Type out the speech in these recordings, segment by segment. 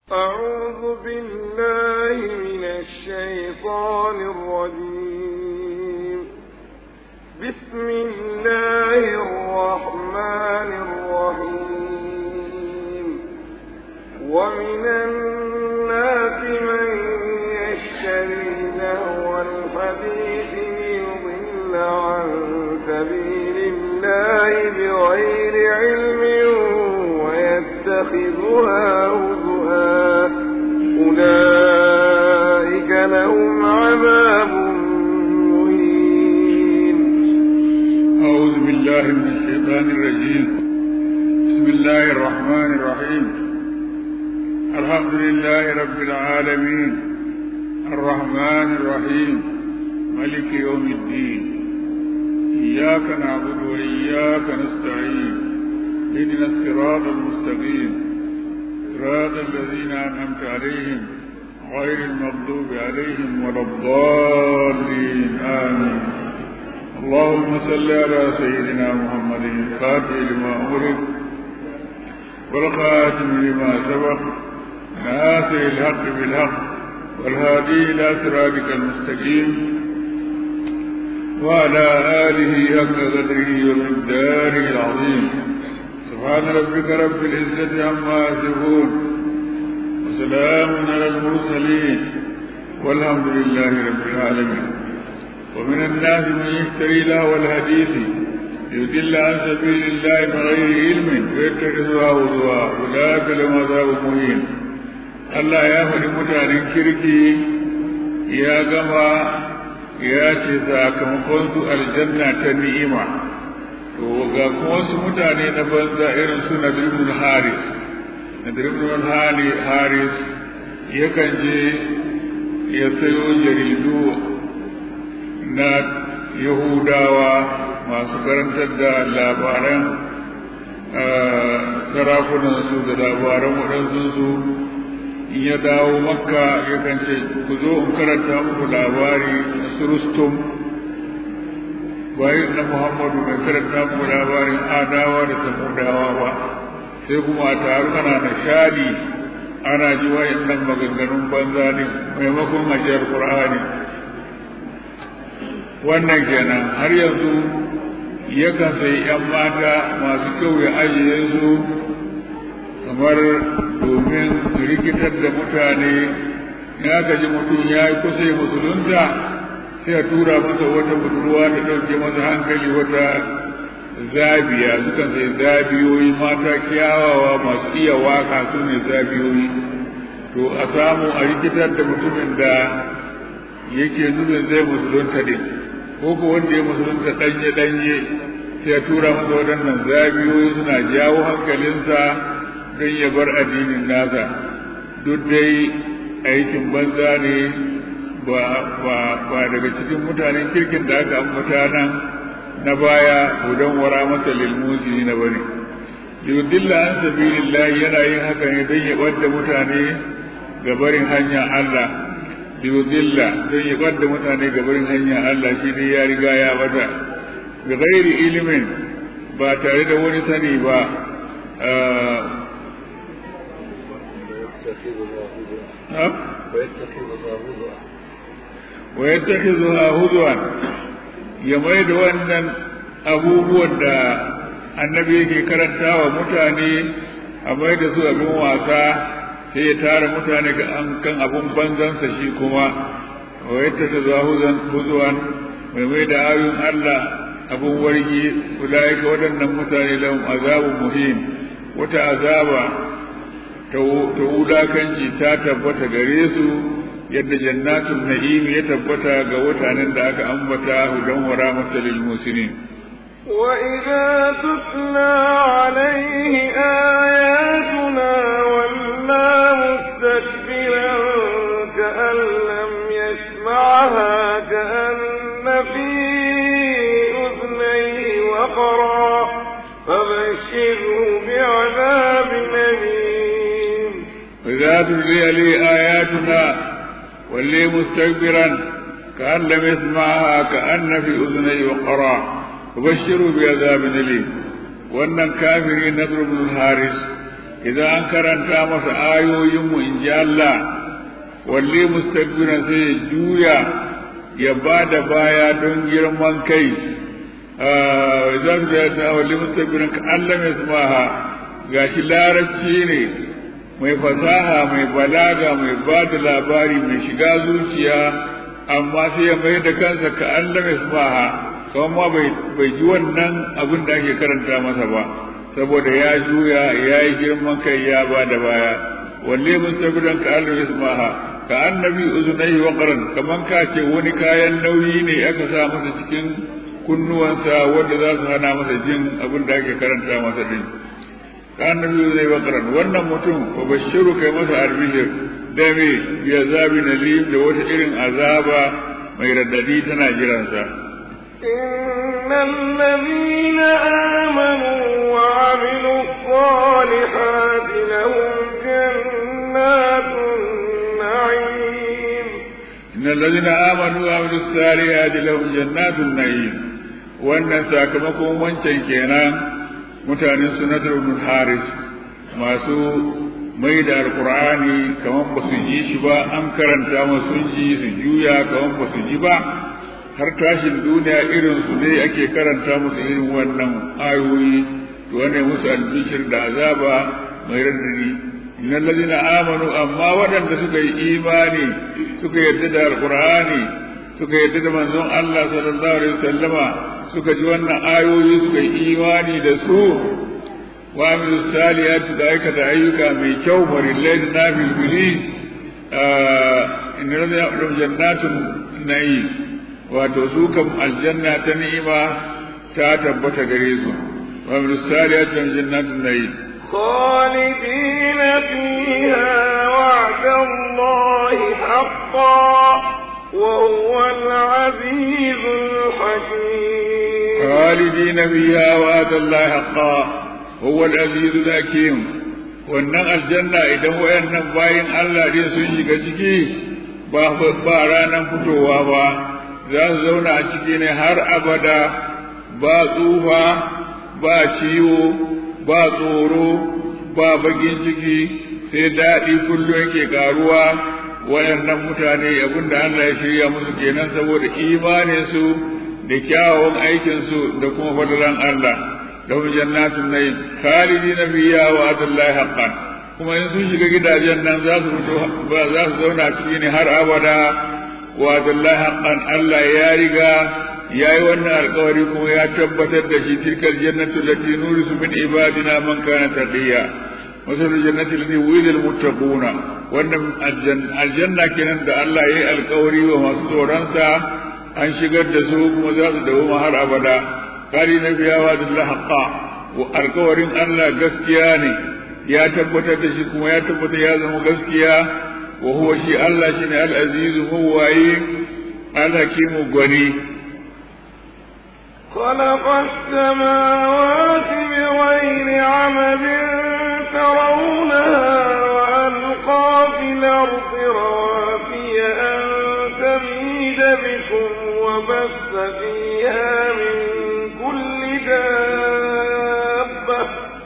أعوذ بالله من الشيطان الرجيم بسم الله الرحمن الرحيم ومن الناس من يشتري لهو الحديث ليضل عن سبيل الله بغير علم ويتخذها هزؤا أولئك لهم عذاب مهين أعوذ بالله من الشيطان الرجيم بسم الله الرحمن الرحيم الحمد لله رب العالمين الرحمن الرحيم ملك يوم الدين إياك نعبد وإياك نستعين اهدنا الصراط المستقيم صراط الذين أنعمت عليهم غير المغضوب عليهم ولا الضالين آمين اللهم صل على سيدنا محمد الفاتح لما أمرك والخاتم لما سبق ناصر الحق بالحق والهادي إلى صراطك المستقيم وعلى آله حق قدره ومقداره العظيم سبحان ربك رب العزة عما يصفون وسلام على المرسلين والحمد لله رب العالمين ومن الناس من يشتري له الحديث يدل عن سبيل الله بغير علم ويتخذها هزوا أولئك لهم عذاب مهين Allah ya faɗi mutanen kirki ya gama ya ce sakamakon su aljanna ta ni'ima to ga kuma wasu mutane na banza irin su na ibn haris na ibn haris yakan je ya sayo jaridu na yahudawa masu karantar da labaran sarakunansu da labaran waɗansu su in ya dawo makka yakan ce ku zo in karanta muku labari na surustum bayan na muhammadu mai karanta muku labarin adawa da samudawa ba sai kuma a taru ana nishadi ana ji wayannan maganganun banza ne maimakon ajiyar qur'ani wannan kenan har yanzu yakan sai yan mata masu kyau ya ajiye su kamar domin rikitar da mutane ya gaji mutum ya yi kusa ya musulunta sai a tura masa wata budurwa da ɗauke masa hankali wata zabiya sukan sai zabiyoyi mata kyawawa masu iya waka su ne zabiyoyi to a samu a rikitar da mutumin da yake nufin zai musulunta ne ko ko wanda ya musulunta ɗanye ɗanye sai ya tura masa waɗannan zabiyoyi suna jawo hankalinsa don ya bar addinin nasa duk dai aikin banza ne ba daga cikin mutanen kirkin da aka ambata nan na baya hudan wara masa lilmusi na bane yudilla an sabilillah yana yin haka ne don ya ɓadda mutane ga barin hanya Allah yudilla don ya ɓadda mutane ga barin hanya Allah shi ne ya riga ya bata bi ghairi ilimin ba tare da wani sani ba ويتخذها هزوا يميد wannan abubuwan da annabi yake karanta wa mutane a mai da su abin wasa sai ya tara mutane kan abin banzansa shi kuma wa yadda ta zahuzan huzuwan mai mai da ayoyin Allah abin wargi ulaika waɗannan mutane lahum azabun muhim wata azaba ta wulakanci ta tabbata gare su yadda jannatul na'im ya tabbata ga mutanen da aka ambata hudan wa rahmatul lil muslimin وإذا تتلى عليه آياتنا ولا مستكبرا كأن لم يسمعها كأن في أذنيه وقرا فبشره بعذاب أليم وإذا تتلي عليه آياتنا واللي مستكبرا كأن لم يسمعها كأن في أذنيه وقرا وبشروا بعذاب أليم wannan kafiri na ibn haris idan an karanta masa ayoyinmu in ji Allah walle mustakbiran sai ya juya ya ba da baya don girman kai za su da ta walle mustakbiran ka Allah mai sumaha gashi larabci ne mai fasaha mai balaga mai ba da labari mai shiga zuciya amma sai ya mai da kansa ka Allah mai sumaha kawai ma bai ji wannan abin da ake karanta masa ba saboda ya juya ya yi girman kai ya ba da baya walle mustabidan ka Allah ya sumaha ka annabi uzunai wa qaran kaman ka ce wani kayan nauyi ne aka sa masa cikin kunnuwansa wanda za su hana masa jin abin da ake karanta masa din ka annabi uzunai wa qaran wannan mutum fa bashiru kai masa albishir da me bi azabin alim da wata irin azaba mai raddadi tana jiransa إن الذين آمنوا وعملوا الصالحات لهم جنات النعيم إن الذين آمنوا وعملوا الصالحات لهم جنات النعيم wannan sakamakon wancan kenan mutanen sunatar ibn haris masu mai da alkur'ani kamar ba su ji shi ba an karanta masu sun ji su juya kamar ba su ji ba har tashin duniya irin su ne ake karanta musu irin wannan ayoyi to wannan musu albishir da azaba mai radadi innal ladina amanu amma waɗanda suka yi imani suka yarda da alqur'ani suka yarda da manzon Allah sallallahu alaihi wasallama suka ji wannan ayoyi suka yi imani da su wa amilu salihati da aikata ayyuka mai kyau farillai da nafil bili innal ladina jannatun na'im wato su kam aljanna ta ni'ima ta tabbata gare su wa min salihati jannatin na'im خالدين فيها وعد الله حقا وهو العزيز الحكيم خالدين فيها وعد الله حقا هو العزيز الحكيم wannan aljanna idan wayannan bayin Allah din sun shiga ciki ba ba ranan fitowa ba za su zauna a ciki ne har abada ba tsufa ba ciwo ba tsoro ba bagin ciki sai daɗi kullum yake ƙaruwa waɗannan mutane abinda Allah ya shirya musu kenan saboda imaninsu da kyawawan aikinsu da kuma fadalan Allah lahum jannatun na'im khalidina fiha wa adallahi haqqan kuma in sun shiga gidajen nan za su fito ba za su zauna ciki ne har abada wa'adallahi haqqan Allah ya riga ya yi wannan alkawari kuma ya tabbatar da shi tilkal jannatu lati nurisu min ibadina man kana taqiya masal jannati lati wulil muttaquna wannan aljanna kenan da Allah ya yi alkawari wa masu tsoronsa an shigar da su kuma za su dawo har abada kari na biya wa dillahi haqqa wa alkawarin Allah gaskiya ne ya tabbatar da shi kuma ya tabbatar ya zama gaskiya وهو شيء الله شيء العزيز هو الحكيم الغني خلق السماوات بغير عمد ترونها وألقى في الأرض رواسي أن تميد بكم وبث فيها من كل دابة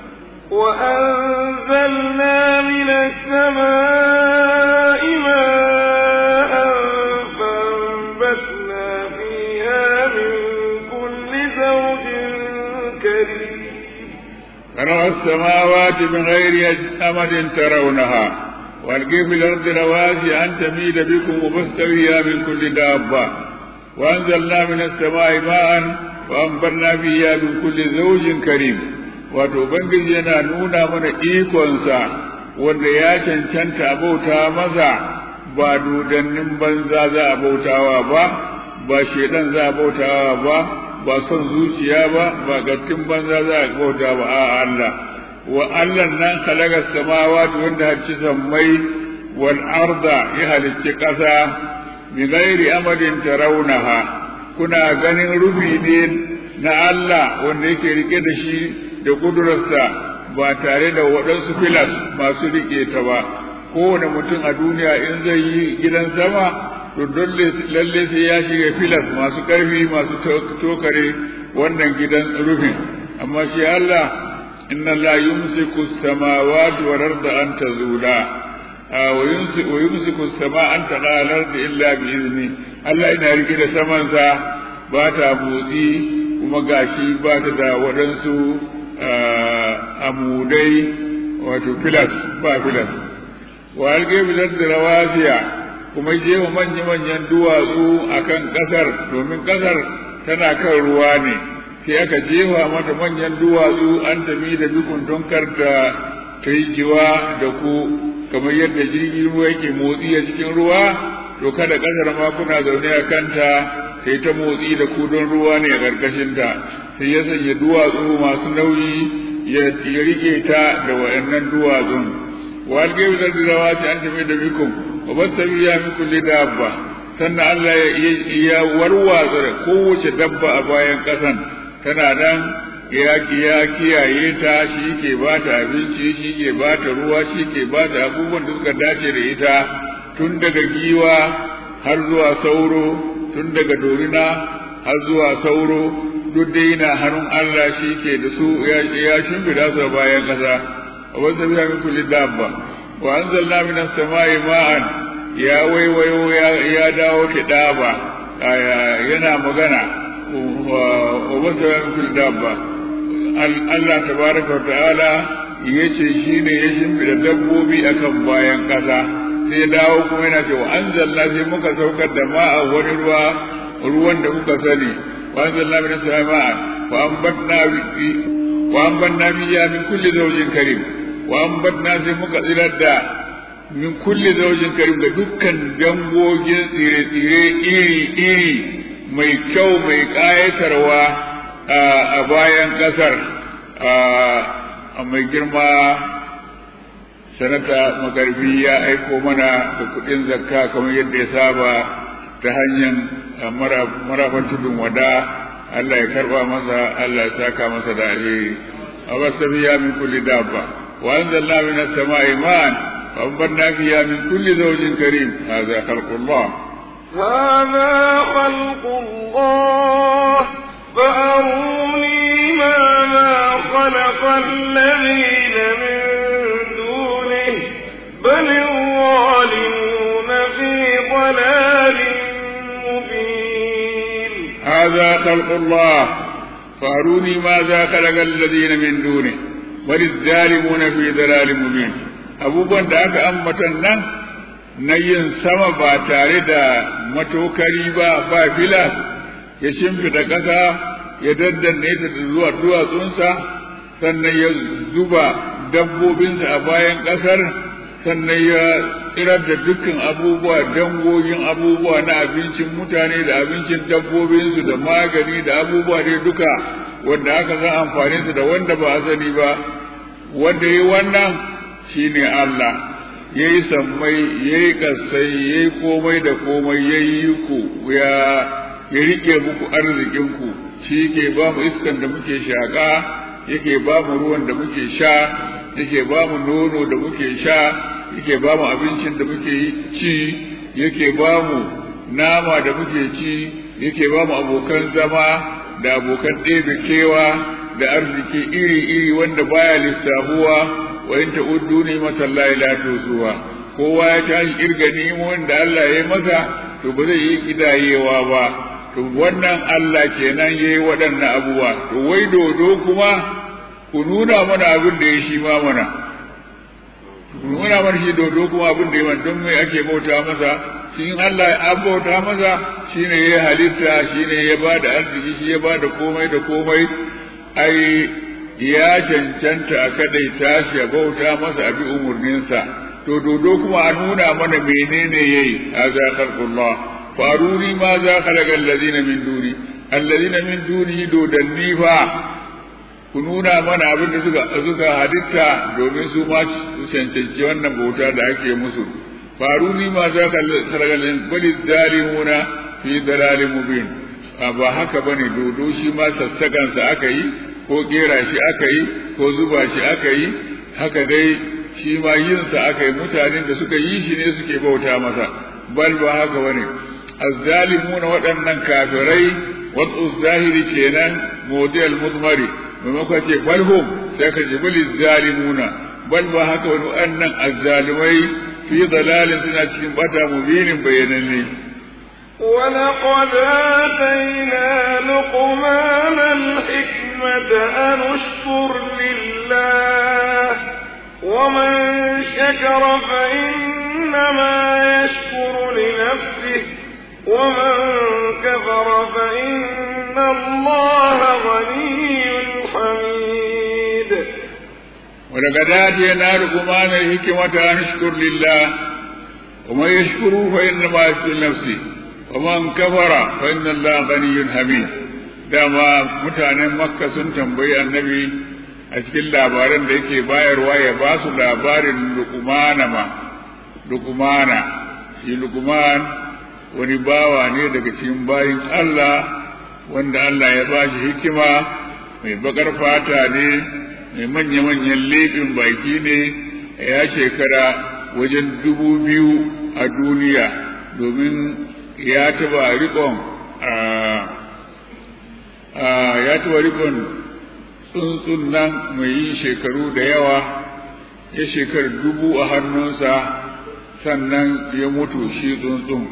وأنزلنا من السماء ماء فأنبتنا فيها من كل زوج كريم خلق السماوات بغير أمد ترونها والقي في الأرض رواسي أن تميد بكم وبث فيها من كل دابة وأنزلنا من السماء ماء وأنبتنا فيها من كل زوج كريم wato Ubangiji yana nuna mana ikonsa wanda ya cancanta abauta maza ba dudannin banza za a bautawa ba ba shedan za a bautawa ba ba son zuciya ba ba gattin banza za a bauta ba a Allah wa Allah nan khalaqa samawati wanda halicci sammai wal arda ya halicci ƙasa bi ghairi amadin tarawunaha kuna ganin rufi ne na Allah wanda yake rike da shi da kudurarsa ba tare da waɗansu filas masu rike ta ba kowane mutum a duniya in zai yi gidan sama to dole lalle sai ya shiga filas masu ƙarfi masu tokare wannan gidan rufin amma shi Allah inna Allah yumsiku as-samawati wal arda an tazula wa yumsiku wa yumsiku as-samaa an taqala al-ardi illa bi izni Allah yana rike da saman sa ba ta motsi kuma gashi ba ta da waɗansu amudai wato filas ba filas wa alge bilar da rawasiya kuma jewa manya-manyan duwatsu a kan ƙasar domin ƙasar tana kan ruwa ne sai aka jefa mata manyan duwatsu an tafi da dukun don karta ta yi jiwa da ku kamar yadda jirgin ruwa yake motsi a cikin ruwa to kada ƙasar ma kuna zaune a kanta sai ta motsi da ku don ruwa ne a ƙarƙashinta sai ya sanya duwatsu masu nauyi ya rike ta da waɗannan duwatsun wa algaibu da rawa ta an tafi da bikum wa basta biya min kulli dabba sannan Allah ya warwatsa da kowace dabba a bayan ƙasan tana nan ya ya kiyaye ta shi ke ba ta abinci shi ke ba ta ruwa shi ke ba ta abubuwan da suka dace da ita tun daga giwa har zuwa sauro tun daga dorina har zuwa sauro duk dai yana hannun Allah shi ke da su ya shimfida su a bayan ƙasa a wasu biya min kulli dabba wa anzalna minas sama'i ma'an ya waiwayo ya dawo kidaba yana magana wa wasu biya min kulli dabba Allah tabaraka ta'ala yace shine ya shimfida dabbobi akan bayan ƙasa sai ya dawo kuma yana cewa anzalna sai muka saukar da ma'a wani ruwa ruwan da kuka sani وأنزلنا من السماء وأنبتنا وأنبتنا فيها من كل زوج كريم وأنبتنا في مقدر الداء من كل زوج كريم da dukkan dangogin tsire-tsire iri-iri mai kyau mai ƙayatarwa a bayan ƙasar mai girma sanata magarbi ya aiko mana da kuɗin zakka kamar yadda ya saba ta hanyar marafan tudun wada Allah ya karba masa Allah ya saka masa da alheri a wasu biya min kulli dabba wa anzalna min as-sama'i ma'an wa anbarna fiha min kulli zawjin karim hadha khalqullah هذا خلق الله فأروني ماذا خلق الذين من دونه بل الظالمون في ضلال هذا خلق الله فأروني ماذا خلق الذين من دونه بل الظالمون في ضلال مبين abubuwan da aka ambatan nan na yin sama ba tare da matokari ba ba filas ya shimfida ƙasa ya daddanne ta zuwa duwatsunsa sannan ya zuba dabbobinsa a bayan ƙasar sannan ya tsirar da dukkan abubuwa dangogin abubuwa na abincin mutane da abincin dabbobinsu da magani da abubuwa dai duka wanda aka san amfaninsu da wanda ba a sani ba wanda ya yi wannan shine Allah ya yi sammai ya yi ƙasai ya yi komai da komai ya yi ku ya ya riƙe muku arzikinku shi ke ba mu iskan da muke shaƙa yake ba mu ruwan da muke sha yake ba mu nono da muke sha yake ba mu abincin da muke ci yake ba mu nama da muke ci yake ba mu abokan zama da abokan ɗebe kewa da arziki iri-iri wanda baya lissafuwa wa in ta'uddu ni matallahi la tusuwa kowa ya tashi kirga nemomin da Allah ya masa to ba zai yi kidayewa ba to wannan Allah kenan yayi waɗannan abubuwa to wai dodo kuma ku nuna mana abin da ya shi ma mana nuna mana shi dodo kuma abin da ya don mai ake bauta masa shi in Allah ya bauta masa shine ya halitta shine ya ba da arziki shi ya ba da komai da komai ai ya cancanta a kadai tashi ya bauta masa abi umurninsa to dodo kuma a nuna mana menene yayi hadha khalqullah faruni ma za khalaqa alladhina min duni alladhina min duni dodanni fa ku nuna mana abin da suka suka halitta domin su ma su cancanci wannan bauta da ake musu faruni ma za ka sargalin bali zalimuna fi dalalin mubin ba haka bane dodo shi ma sassakansa aka yi ko kera shi aka yi ko zuba shi aka yi haka dai shi ma yinsa aka yi mutanen da suka yi shi ne suke bauta masa bal ba haka bane azzalimuna waɗannan kafirai wasu zahiri kenan model mudmari maimakon ce balhum sai ka ji bali zalimuna bal ba haka wani annan azzalumai fi dalalin suna cikin bata mubinin bayananne ولقد آتينا لقمان الحكمة أن اشكر لله ومن شكر فإنما يشكر لنفسه ومن كفر فإن الله غني حميد ولقد آتينا لقمان الحكمة أن اشكر لله ومن يشكر فإنما يشكر نفسه ومن كفر فإن الله غني حميد dama mutanen makka sun tambayi annabi a cikin labaran da yake bayarwa ya ba su labarin lukumana ma lukumana shi lukuman wani bawa ne daga cikin bayin Allah wanda Allah ya ba shi hikima mai bakar fata ne mai manya-manyan leɓin baki ne ya shekara wajen dubu biyu a duniya domin ya taba rikon ya taba rikon tsuntsun nan mai yin shekaru da yawa ya shekar dubu a hannunsa sannan ya mutu shi tsuntsun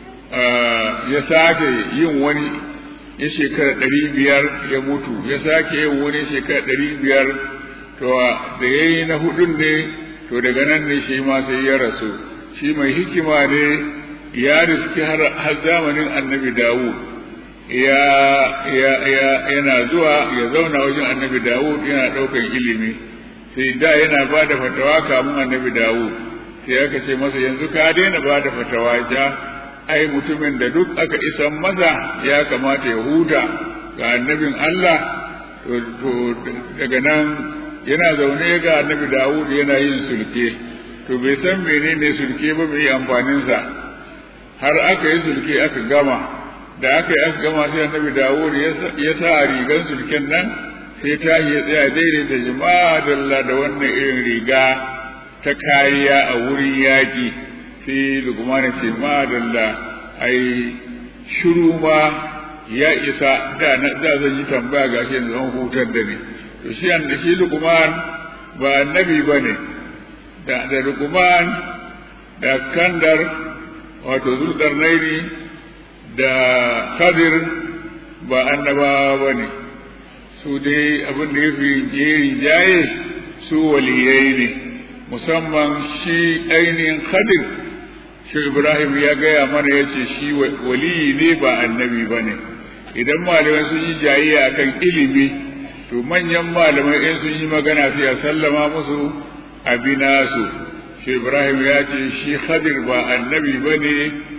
ya sake yin wani ya shekara ɗari biyar ya mutu ya sake yin wani shekara ɗari biyar to da ya yi na hudun ne to daga nan ne shi ma sai ya rasu shi mai hikima ne ya riski har zamanin annabi dawud ya ya ya yana zuwa ya zauna wajen annabi dawud yana ɗaukan ilimi sai da yana ba da fatawa kamun annabi dawud sai aka ce masa yanzu ka daina ba da fatawa ja ai mutumin da duk aka isan masa ya kamata ya huta ga annabin Allah to daga nan yana zaune ga annabi Dawud yana yin sulke to bai san menene sulke ba bai amfanin sa har aka yi sulke aka gama da aka yi aka gama sai annabi Dawud ya sa rigan sulken nan sai ta yi tsaya daidaita jama'a dalla da wannan irin riga ta kariya a wurin yaƙi sai lukmana ce madalla ai shiru ma ya isa da na da zan yi tambaya ga shi yanzu an hutar da ni to shi an da shi lukman ba annabi bane da da lukman da skandar wato zulkarnaini da khadir ba annabawa bane su dai abin da ya fi jeri jaye su waliyai ne musamman shi ainihin khadir shi Ibrahim ya gaya mana ya ce shi waliyi ne ba annabi ba ne idan malamai sun yi jayayya akan ilimi to manyan malamai in sun yi magana sai a sallama musu abinasu shi Ibrahim ya ce shi Khadir ba annabi ba ne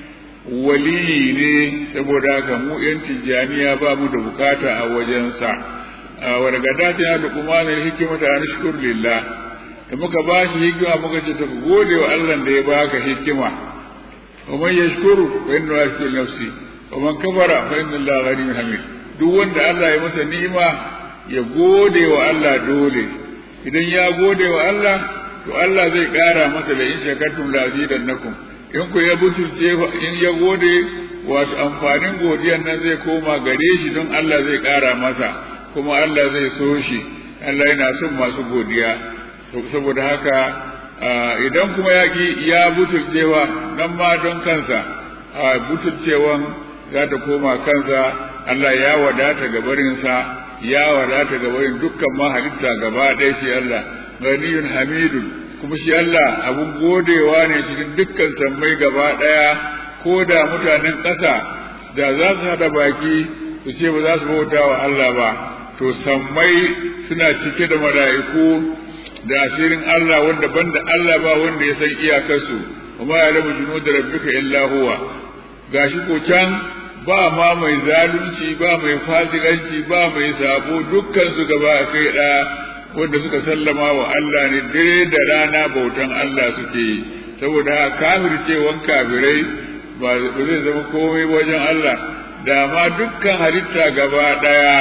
waliyi ne saboda haka mu yan tijjaniya ba mu da bukata a wajensa wani gada ta da kuma ne hikimata an shukur lillah da muka ba shi hikima muka ce ta gode wa Allah da ya baka hikima ومن يشكر فإنه يشكر نفسه ومن كفر فإن الله غني حميد duk wanda Allah ya masa ni'ima ya gode wa Allah dole idan ya gode wa Allah to Allah zai ƙara masa da in shakartum la azidannakum in ku ya butulce in ya gode wato amfanin godiyan nan zai koma gare shi don Allah zai ƙara masa kuma Allah zai so shi Allah yana son masu godiya saboda haka idan kuma ya ki ya butulcewa nan ma don kansa butulcewan za ta koma kansa Allah ya wadata ga barinsa ya wadata ga barin dukkan ma halitta gaba ɗaya shi Allah ganiyun hamidun kuma shi Allah abun godewa ne cikin dukkan sammai gaba ɗaya ko da mutanen ƙasa da za su haɗa baki su ce ba za su bauta wa Allah ba to sammai suna cike da mala'iku da asirin Allah wanda banda Allah ba wanda ya san iyakarsu kuma ya rabu junu da rabbika illa huwa gashi ko can ba ma mai zalunci ba mai fasikanci ba mai sabo dukkan su gaba kai da wanda suka sallama wa Allah ne dare da rana bautan Allah suke yi saboda kafircewan kafirai ba zai zama komai wajen Allah da ma dukkan halitta gaba daya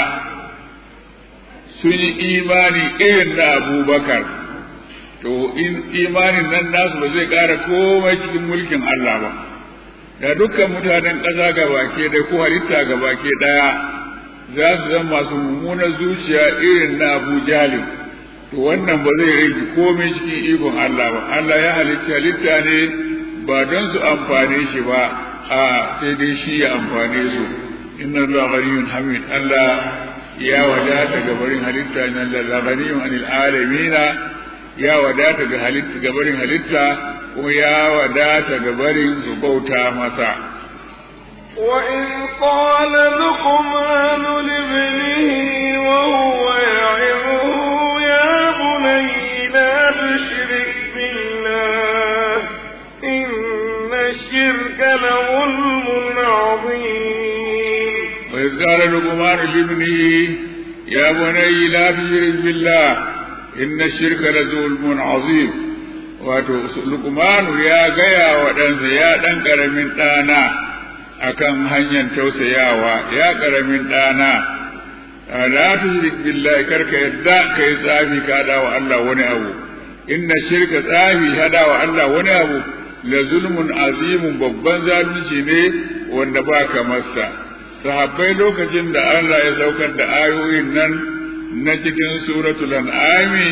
sun yi imani irin na abubakar to in imanin nan nasu ba zai ƙara komai cikin mulkin Allah ba da dukkan mutanen ƙasa gabake da ko halitta gabake ɗaya za su zama masu mummunar zuciya irin na abu jalib to wannan ba zai rage komai cikin ikon Allah ba Allah ya halitta halitta ne ba don su amfane shi ba a sai dai shi ya amfane su inna Allah ghaniyun hamid Allah ya wadata ga barin halitta inna Allah ghaniyun anil alamina ya wadata ga halitta ga barin halitta kuma ya wadata ga barin su bauta masa وإذ قال لقمان لابنه وهو يعظه يا بني لا تشرك بالله إن الشرك لظلم عظيم وإذ قال لقمان لابنه يا بني لا تشرك بالله إن الشرك لظلم عظيم wato lukmanu ya gaya wa ɗansa ya ɗan ƙaramin ɗana akan hanyar tausayawa ya ƙaramin ɗana la tushrik billahi karka yadda kai tsafi ka hada wa Allah wani abu inna shirka tsafi hada wa Allah wani abu la zulmun azimun babban zalunci ne wanda ba ka masa sahabbai lokacin da Allah ya saukar da ayoyin nan na cikin suratul an'ami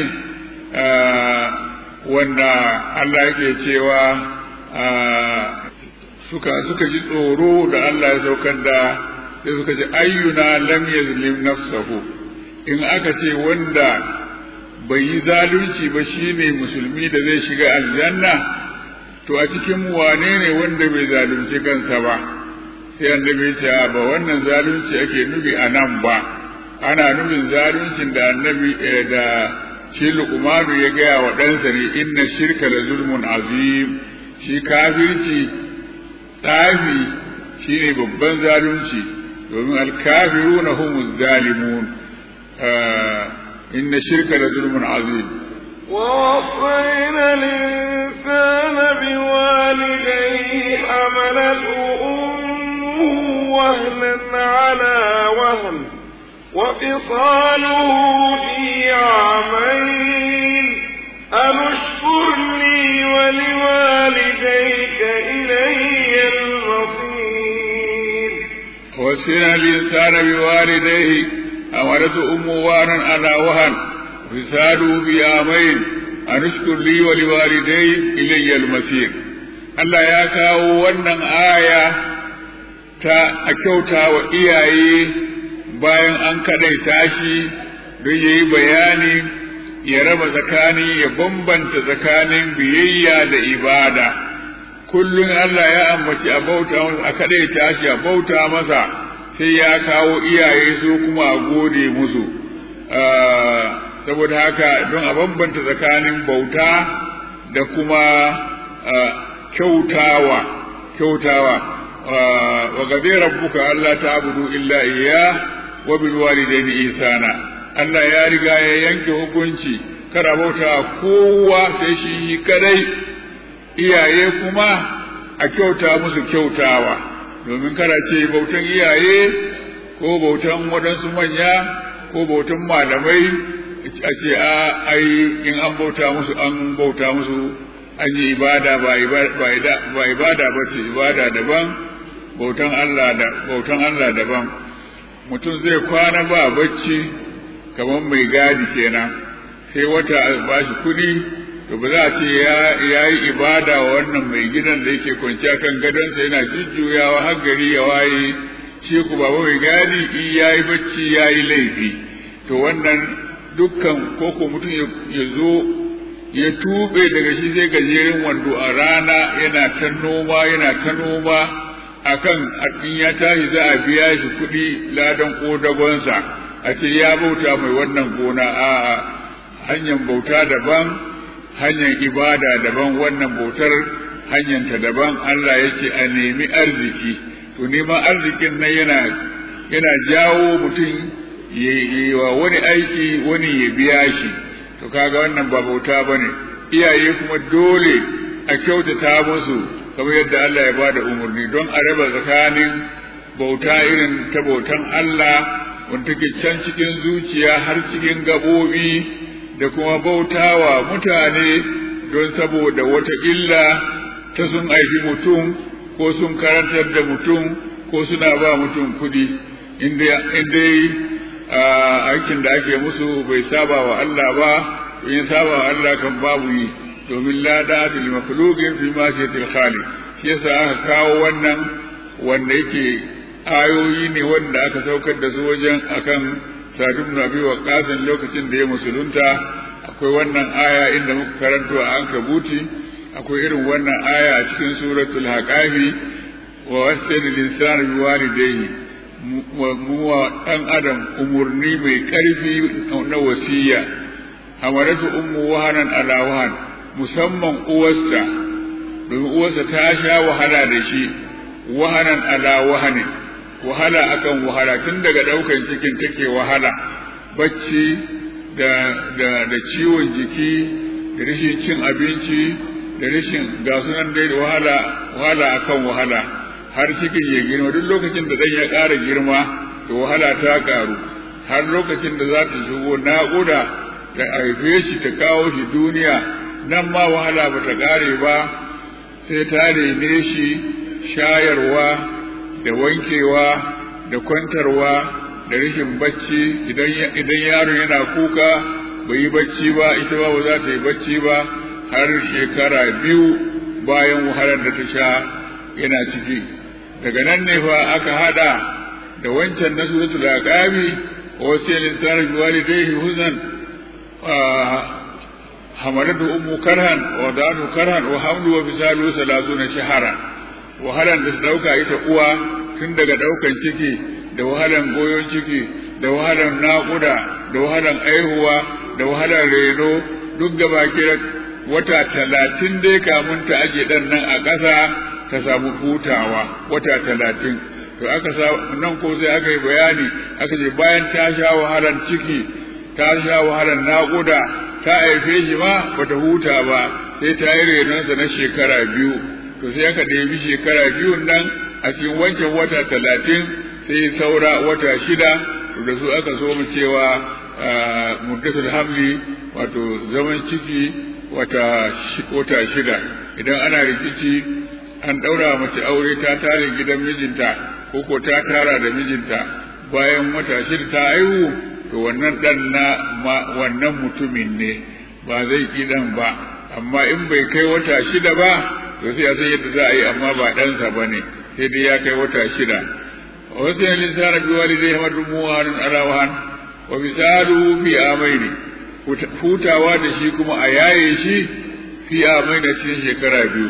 wanda Allah yake cewa suka suka ji tsoro da Allah ya saukar da sai suka ce ayyuna lam yazlim nafsahu in aka ce wanda bai yi zalunci ba shine musulmi da zai shiga aljanna to a cikin wane ne wanda bai zalunci kansa ba sai annabi ya ce ba wannan zalunci ake nufi a nan ba ana nufin zaluncin da annabi da shi luqmanu ya gaya wa ɗansa ne inna shirka la zulmun azim shi kafirci tsafi shine babban zalunci domin alkafiruna humuz zalimun inna shirka la zulmun azim ووصينا الإنسان بوالديه حملته أمه وهنا على وهن وفصاله في عامين أن اشكر لي ولوالديك إلي المصير وصينا الإنسان بوالديه أمرته أمه وهنا على وهن وفصاله في عامين أن اشكر لي ولوالديك إلي المصير Allah ya kawo wannan aya ta a kyauta wa iyaye bayan an kaɗaita shi don ya yi bayani ya raba tsakani ya bambanta tsakanin biyayya da ibada kullum Allah ya ambaci a bauta masa a kaɗaita shi a bauta masa sai ya kawo iyaye su kuma a gode musu saboda haka don a bambanta tsakanin bauta da kuma kyautawa kyautawa wa gabe rabbuka Allah ta'budu illa iyyah wa bil walidayni ihsana Allah ya riga ya yanke hukunci kar a bauta kowa sai shi kadai iyaye kuma a kyauta musu kyautawa domin kada ce bautan iyaye ko bautan waɗansu manya ko bautan malamai a ce a ai in an bauta musu an bauta musu an yi ibada ba ibada ba ce ibada daban bautan Allah da bautan Allah daban mutum zai kwana ba bacci kamar mai gadi kenan sai wata ba shi kuɗi to ba za a ce ya yi ibada wa wannan mai gidan da yake kwanciya kan gadonsa yana jujjuyawa har gari ya waye shi ku ba mai gadi in ya yi bacci ya yi laifi to wannan dukkan koko mutum ya zo ya tube daga shi sai gajeren wando a rana yana ta noma yana ta noma akan in ya tashi za a biya shi kuɗi ladan ƙodagonsa a ce ya bauta mai wannan gona a hanyar bauta daban hanyar ibada daban wannan bautar hanyarta daban Allah ya ce a nemi arziki to neman arzikin nan yana yana jawo mutum ya yi wa wani aiki wani ya biya shi to kaga wannan ba bauta bane iyaye kuma dole a kyautata musu kamar yadda Allah ya bada umarni don a raba tsakanin bauta irin ta bautan Allah wanda take can cikin zuciya har cikin gabobi da kuma bautawa mutane don saboda wata illa ta sun aiki mutum ko sun karantar da mutum ko suna ba mutum kudi inda aikin da ake musu bai saba wa Allah ba in saba wa Allah kan babu yi domin la da'ata li makhluqin fi ma shatil khaliq shi yasa aka kawo wannan wanda yake ayoyi ne wanda aka saukar da su wajen akan Sa'd ibn Abi Waqqas lokacin da ya musulunta akwai wannan aya inda muka karanto a Ankabuti akwai irin wannan aya a cikin suratul Haqafi wa wasayna linsana biwalidayhi mu wa dan adam umurni mai karfi na wasiya hamaratu ummu wahanan ala wahan musamman uwarsa domin uwarsa ta sha wahala da shi wahanan ala wahanin wahala akan wahala tun daga daukan cikin take wahala bacci da da da ciwon jiki da rashin cin abinci da rashin ga sunan dai da wahala wahala akan wahala har cikin ya girma duk lokacin da dan ya ƙara girma to wahala ta ƙaru har lokacin da za ta shigo naƙuda ta haife shi ta kawo shi duniya nan ma wahala ba ta ƙare ba sai ta rene shi shayarwa da wankewa da kwantarwa da rashin bacci idan yaron yana kuka bai yi bacci ba ita ba ba za ta yi bacci ba har shekara biyu bayan wahalar da ta sha yana ciki daga nan ne fa aka hada da wancan na suratul aqabi wa wasiyal insanu biwalidayhi huznan hamalatu ummu karhan wa da'atu karhan wa hamlu wa bisalu 30 shahara wahalan da su dauka ita uwa tun daga daukan ciki da wahalan goyon ciki da wahalan naƙuda da wahalan aihuwa da wahalan reno duk gaba kira wata talatin dai kamun ta aje dan nan a ƙasa ta samu hutawa wata talatin to aka sa nan ko sai aka yi bayani aka ce bayan ta sha wahalan ciki ta sha wahalan naƙuda ta haife shi ma bata huta ba sai ta yi renonsa na shekara biyu to sai aka ɗebi shekara biyun nan a cikin wancan wata talatin sai saura wata shida da su aka so mu cewa muddatul hamli wato zaman ciki wata wata shida idan ana rikici an ɗaura mace aure ta tare gidan mijinta ko ko ta tara da mijinta bayan wata shida ta haihu to wannan ɗan na wannan mutumin ne ba zai ƙi ɗan ba amma in bai kai wata shida ba to sai a san yadda za a yi amma ba ɗansa ba ne sai dai ya kai wata shida wasu yin linsana bi walidai hamadu muwanin alawahan wa misalu fi amaini hutawa da shi kuma a yaye shi fi amaini cikin shekara biyu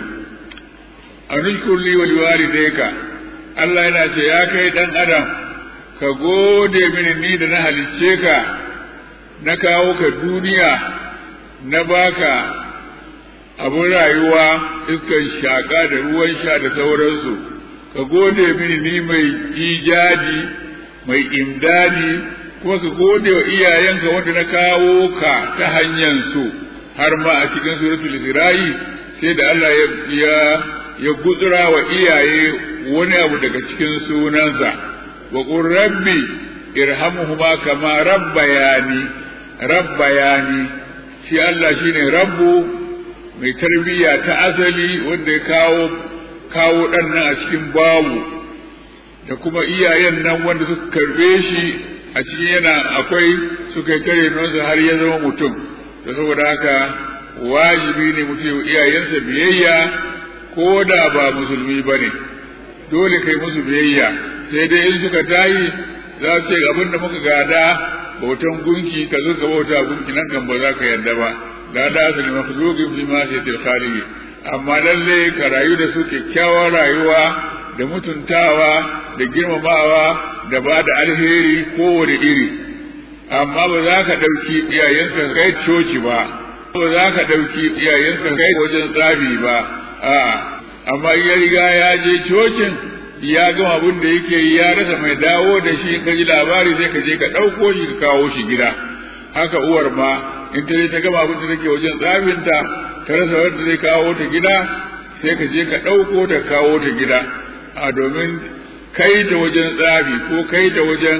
a nushkur li wa liwalidayka Allah yana ce ya kai dan adam ka gode mini ni da na halicce ka na kawo ka duniya na baka abin rayuwa iskan shaƙa da ruwan sha da sauransu ka gode mini ni mai ijadi mai imdadi kuma ka gode wa iyayenka wanda na kawo ka ta hanyar su har ma a cikin suratul isra'i sai da Allah ya ya gutsura wa iyaye wani abu daga cikin sunansa wa qur rabbi irhamhuma kama rabbayani rabbayani shi Allah shine rabbu mai tarbiyya ta asali wanda ya kawo kawo ɗan nan a cikin babu da kuma iyayen nan wanda suka karbe shi a cikin yana akwai suka kare nonsa har ya zama mutum da saboda haka wajibi ne mutum iyayensa biyayya ko da ba musulmi ba ne dole kai musu biyayya sai dai in suka tayi za su ce abin da muka gada bautan gunki ka zo ka bauta gunki nan kan ba za ka yarda ba la da asali makhluqin fi ma sayyidil khaliqi amma lalle ka rayu da su kyakkyawar rayuwa da mutuntawa da girmamawa da ba da alheri kowane iri amma ba za ka ɗauki iyayenka kai coci ba ba za ka ɗauki iyayenka kai wajen tsabi ba a amma ya riga ya je cocin ya gama abin da yake yi ya rasa mai dawo da shi ka ji labari sai ka je ka ɗauko shi ka kawo shi gida haka uwar ma in ta je ta gama abin da take wajen tsabinta ta rasa wanda zai kawo ta gida sai ka je ka ɗauko ta kawo ta gida a domin kai ta wajen tsabi ko kai ta wajen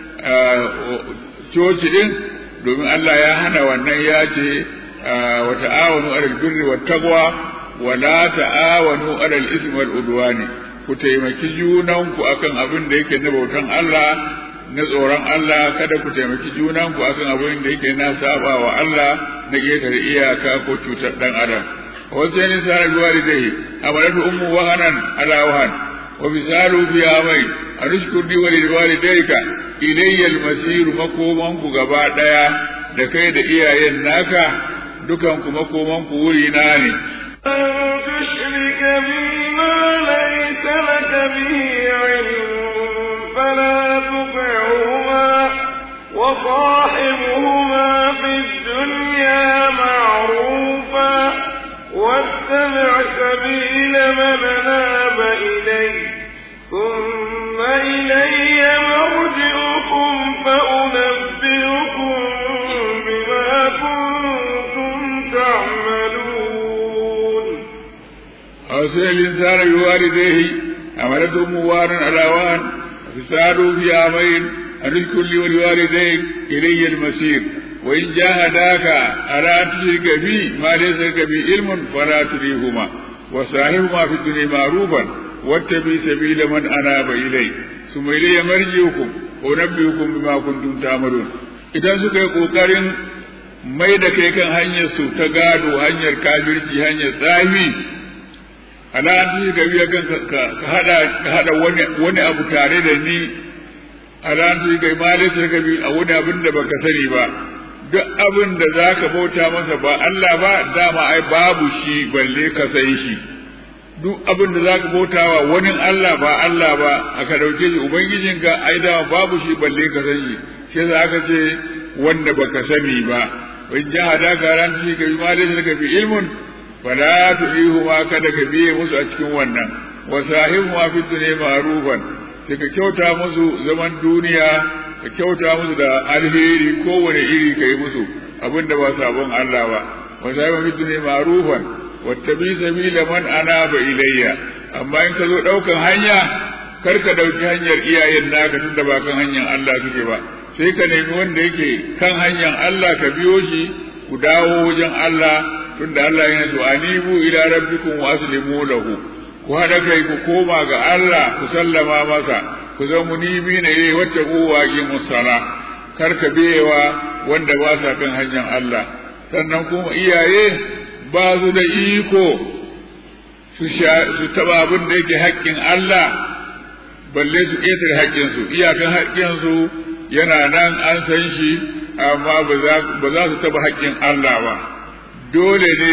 coci din domin Allah ya hana wannan ya ce wa ta'awanu alal birri wat taqwa wa la ta'awanu alal ismi wal udwani ku taimaki junanku akan abin da yake na bautan Allah na tsoron Allah kada ku taimaki junanku akan abin da yake na saba wa Allah na ƙetare iyaka ko cutar ɗan adam wasu yanin sa na biwa da amalatu ummu wahanan ala wahan wa bisalu fi amai arishkur di wa liwalidayka ilayya almasir makoman ku gaba daya da kai da iyayen naka dukan ku makoman ku wuri na ne تشرك بي ما ليس لك به علم فلا تطعهما وصاحبهما في الدنيا معروفا واتبع سبيل من ناب إليه ثم إلي مرجعكم فأنبئكم بما كنتم تعملون أوصي الإنسان بوالديه حملته موارا على وهن فسادوا في عامين أن اذكر لي ولوالديك إلي المسير وإن جاهداك على أن تشرك بي ما ليس لك به علم فلا تريهما وصاحبهما في الدنيا معروفا واتبع سبيل من أناب إلي ثم إلي مرجعكم ونبئكم بما كنتم تعملون idan suka yi ƙoƙarin mai da kai kan hanyar su ta gado hanyar kafirci hanyar tsafi ala an ka biya kan ka hada ka hada wani wani abu tare da ni ala an ka ma da ka bi a wani abin da baka sani ba duk abin da zaka bauta masa ba Allah ba dama ai babu shi balle ka sai shi duk abin da zaka bautawa wani Allah ba Allah ba aka dauke shi ubangijinka ai dama babu shi balle ka san shi sai za aka ce wanda baka sani ba wai jahada ka ran shi ka bi ma da ka bi ilmun fala tu'ihu ma kada ka biye musu a cikin wannan wa sahibu ma fi dunya ma'rufan sai ka kyauta musu zaman duniya ka kyauta musu da alheri kowane iri ka yi musu abinda ba sabon Allah ba wa sahibu fi dunya ma'rufan wattabi sabila man anaba ilayya amma in ka zo daukan hanya kar ka dauki hanyar iyayen naka tunda ba kan hanyar Allah suke ba sai ka nemi wanda yake kan hanyar Allah ka biyo shi ku dawo wajen Allah tunda Allah yana so anibu ila rabbikum wa aslimu lahu ku hada kai ku koma ga Allah ku sallama masa ku zama munibi ne yayi wacce kowa ki musala kar ka biyewa wanda ba sa kan hanyar Allah sannan kuma iyaye ba su da iko su su taba abin da yake haƙƙin Allah balle su ƙetare haƙƙinsu iyakan haƙƙinsu yana nan an san shi amma ba za su taba haƙƙin Allah ba dole ne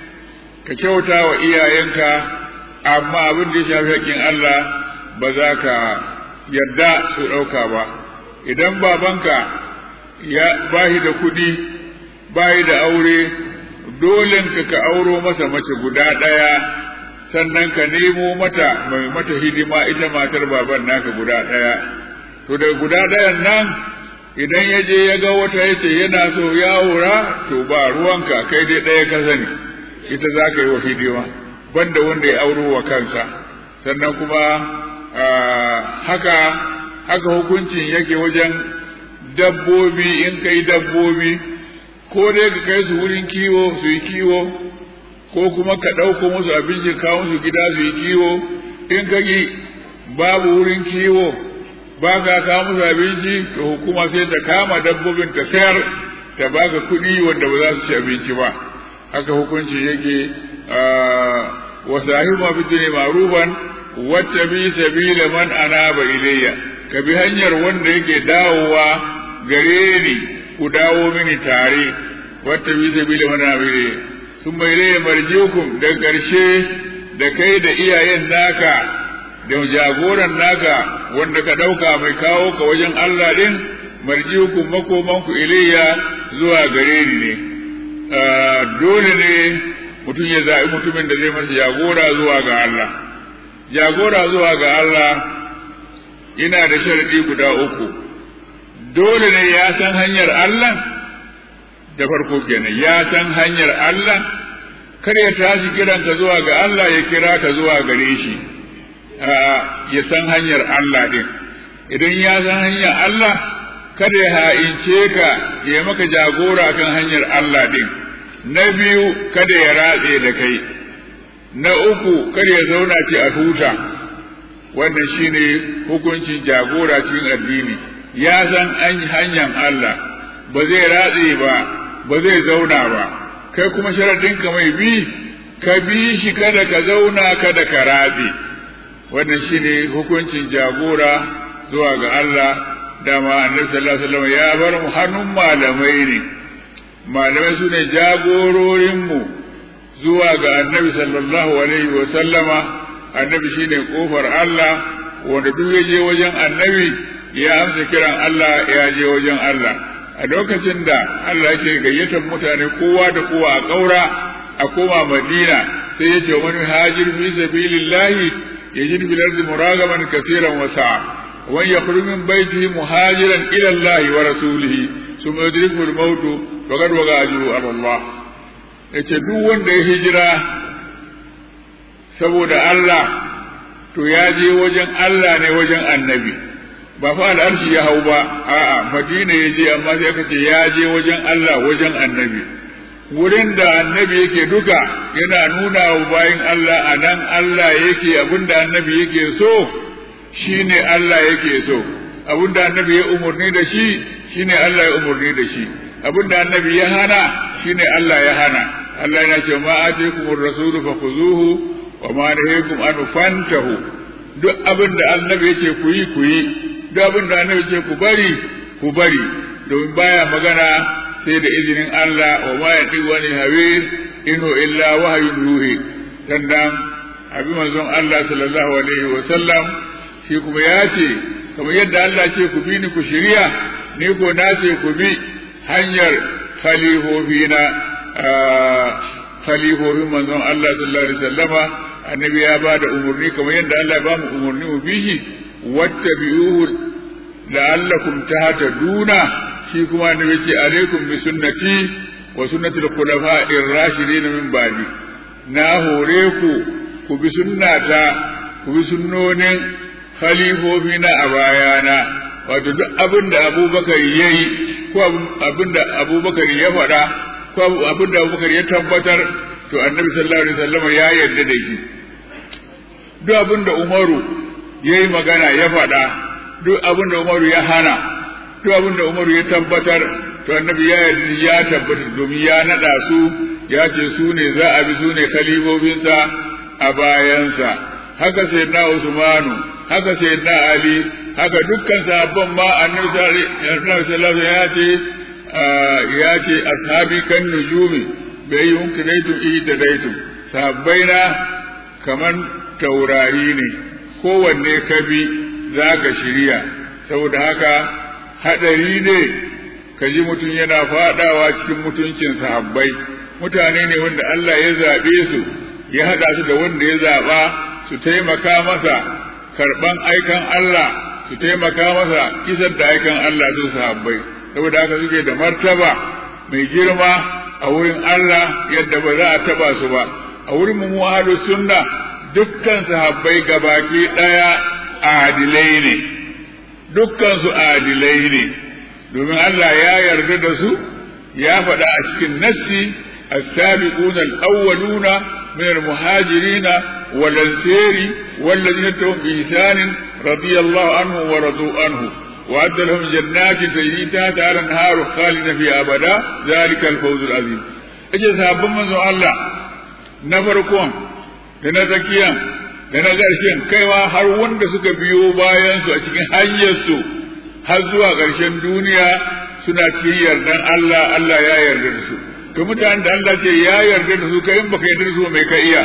ka kyauta wa iyayenka amma abin da ya shafi haƙƙin Allah ba za ka yarda su ɗauka ba idan babanka ya bashi da kuɗi bayi da aure dole ka ka auro masa mace guda ɗaya sannan ka nemo mata mai mata hidima ita matar baban naka guda ɗaya to da guda ɗayan nan idan ya je ya ga wata ya ce yana so ya aura to ba ruwanka kai dai ɗaya ka sani ita za ka yi wa hidima banda wanda ya auro wa kansa sannan kuma haka haka hukuncin yake wajen dabbobi in kai dabbobi ko dai ka kai su wurin kiwo su yi kiwo ko kuma ka ɗauko musu abinci kawo musu gida su yi kiwo in ka yi babu wurin kiwo ba ka kawo musu abinci to hukuma sai ta kama dabbobin ta sayar ta baka kuɗi wanda ba za su ci abinci ba haka hukunci yake wa sahibu ma fi ma'rufan wata bi sabila man anaba ilayya ka bi hanyar wanda yake dawowa gare ni ku dawo mini tare wata bi sabila man anaba ilayya sun bai ilayya marjiukum da ƙarshe da kai da iyayen naka da jagoran naka wanda ka ɗauka mai kawo ka wajen Allah ɗin marjiukum makomanku ilayya zuwa gare ni ne dole ne mutum ya zaɓi mutumin da zai masa jagora zuwa ga Allah jagora zuwa ga Allah ina da sharadi guda uku dole ne ya san hanyar Allah da farko kenan ya san hanyar Allah kar ya tashi kiranka zuwa ga Allah ya kira ka zuwa gare shi ya san hanyar Allah din idan ya san hanyar Allah kada ya ha'ince ka ya maka jagora kan hanyar Allah din na biyu kada ya ratse da kai na uku kada ya zauna ce a huta wannan shine hukuncin jagora cikin addini ya san an hanyar Allah ba zai ratse ba ba zai zauna ba kai kuma sharadin ka mai bi ka bi shi kada ka zauna kada ka ratse wannan shine hukuncin jagora zuwa ga Allah dama annabi sallallahu alaihi wasallam ya bar mu hannun malamai ne malamai su ne jagororinmu zuwa ga annabi sallallahu alaihi wasallama annabi shine kofar Allah wanda duk ya je wajen annabi ya amsa kiran Allah ya je wajen Allah a lokacin da Allah yake gayyatar mutane kowa da kowa a ƙaura a koma Madina sai ya ce wani hajir fi sabilillahi yajid bil ardi muragaman kaseeran wa sa'a wa yakhruju min baytihi muhajiran ila Allah wa rasulihi thumma yudrikuhu al-maut faqad waqa ajru ala Allah yace duk wanda ya hijira saboda Allah to ya je wajen Allah ne wajen annabi ba fa al'arshi ya hau ba a'a madina ya je amma sai aka ce ya je wajen Allah wajen annabi wurin da annabi yake duka yana nuna wa bayin Allah a nan Allah yake abinda annabi yake so shine Allah yake so abinda annabi ya umurni da shi shine Allah ya umurni da shi abinda annabi ya hana shine Allah ya hana Allah yana ce ma atikumur rasulu fakhuzuhu wa ma nahakum an fantahu duk abin da annabi yace ku yi ku yi duk abin da annabi yace ku bari ku bari domin baya magana sai da izinin Allah wa ma yati wani hawe inu illa wahyun ruhi sannan abin manzon Allah sallallahu alaihi wa sallam shi kuma ya ce kamar yadda Allah ce ku bi ni ku shirya ni ko na ce ku bi hanyar khalifofina khalifofin manzon Allah sallallahu alaihi wasallama annabi ya ba da umarni kamar yadda Allah ya ba mu umarni mu bi shi wattabi'uhu la'allakum tahtaduna shi kuma annabi ce alaikum bi sunnati wa sunnati al-khulafa'ir rashidin min ba'di na hore ku ku bi sunnata ku bi sunnonin khalifofi na a bayana wato duk abin da abubakar ya yi ko abin da abubakar ya faɗa ko abin da abubakar ya tabbatar to annabi sallallahu alaihi wasallam ya yarda da shi duk abin da umaru ya yi magana ya faɗa duk abin da umaru ya hana duk abin da umaru ya tabbatar to annabi ya yarda ya tabbatar domin ya naɗa su ya ce su ne za a bi su ne khalifofinsa a bayansa haka sai na usmanu haka sai na ali haka dukkan sahabban ma annabi sallallahu alaihi ya ce ya ce ashabi kan nujumi bai yunkiraitu ihtadaitu sahabbaina kaman taurari ne kowanne ka bi za ka shirya saboda haka hadari ne ka ji mutum yana fadawa cikin mutuncin sahabbai mutane ne wanda Allah ya zaɓe su ya haɗa su da wanda ya zaɓa su taimaka masa karɓan aikan Allah su taimaka masa kisar da aikan Allah su sahabbai saboda haka suke da martaba mai girma a wurin Allah yadda ba za a taba su ba a wurin mu ahlu sunna dukkan sahabbai gabaki daya adilai ne dukkan su adilai ne domin Allah ya yarda da su ya faɗa a cikin nassi السابقون الأولون من المهاجرين والأنصار والذين اتبعوا بإحسان رضي الله عنه ورضوا عنه وأعد لهم جنات تجري تحتها الأنهار خالدين فيها أبدا ذلك الفوز العظيم أجل صحابة من الله نفركم لنا تكيان da na ƙarshen kaiwa har wanda suka biyo bayansu a cikin hanyarsu har zuwa ƙarshen duniya suna cikin yardan Allah Allah ya yarda da su to mutanen da Allah ce ya yarda da su kai in baka yarda da su mai ka iya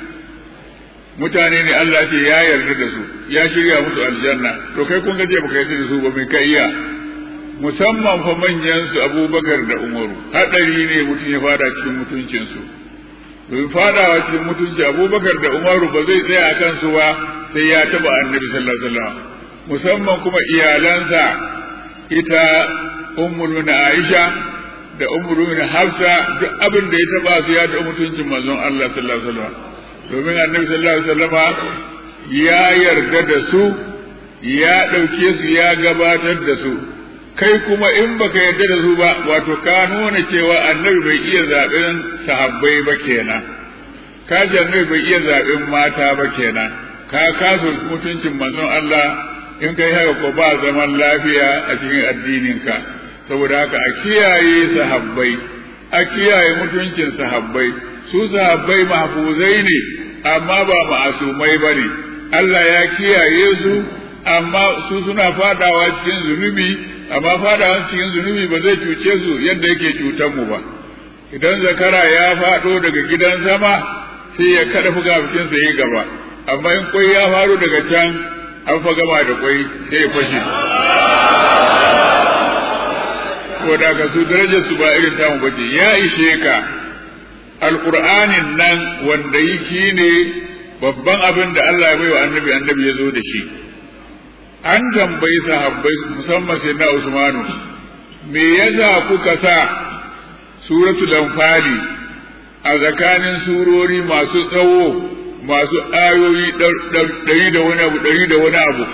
mutane ne Allah ce ya yarda da su ya shirya musu aljanna to kai kun ga je baka yarda da su ba mai ka iya musamman fa manyan su Abubakar da Umaru hadari ne mutum ya fada cikin mutuncin su domin fadawa cikin mutunci Abubakar da Umaru ba zai tsaya a kansu ba sai ya taba Annabi sallallahu alaihi wasallam musamman kuma iyalansa ita ummul Aisha da umru min hafsa duk abin da ya taba su ya da mutuncin manzon Allah sallallahu alaihi wasallam domin annabi sallallahu alaihi wasallam ya yarda da su ya dauke su ya gabatar da su kai kuma in baka yarda da su ba wato ka nuna cewa annabi bai iya zaben sahabbai ba kenan ka ji annabi bai iya zaben mata ba kenan ka kaso mutuncin manzon Allah in kai haka ko ba zaman lafiya a cikin addininka ka saboda haka a kiyaye sahabbai a kiyaye mutuncin sahabbai su sahabbai mahfuzai ne amma ba ma'asumai ba ne Allah ya kiyaye su amma su suna fadawa cikin zunubi amma fadawa cikin zunubi ba zai cuce su yadda yake cutar mu ba idan zakara ya fado daga gidan sama sai ya kada fukafukinsa ya gaba amma in kwai ya faru daga can an fa gama da kwai sai ya fashe ko da ka su darajar su ba irin tamu bace ya ishe ka alqur'anin nan wanda yi shine babban abin da Allah ya baiwa annabi annabi ya zo da shi an tambayi sahabbai musamman sai na Usmanu me yasa kuka sa suratul anfali a tsakanin surori masu tsawo masu ayoyi ɗari da wani abu ɗari da wani abu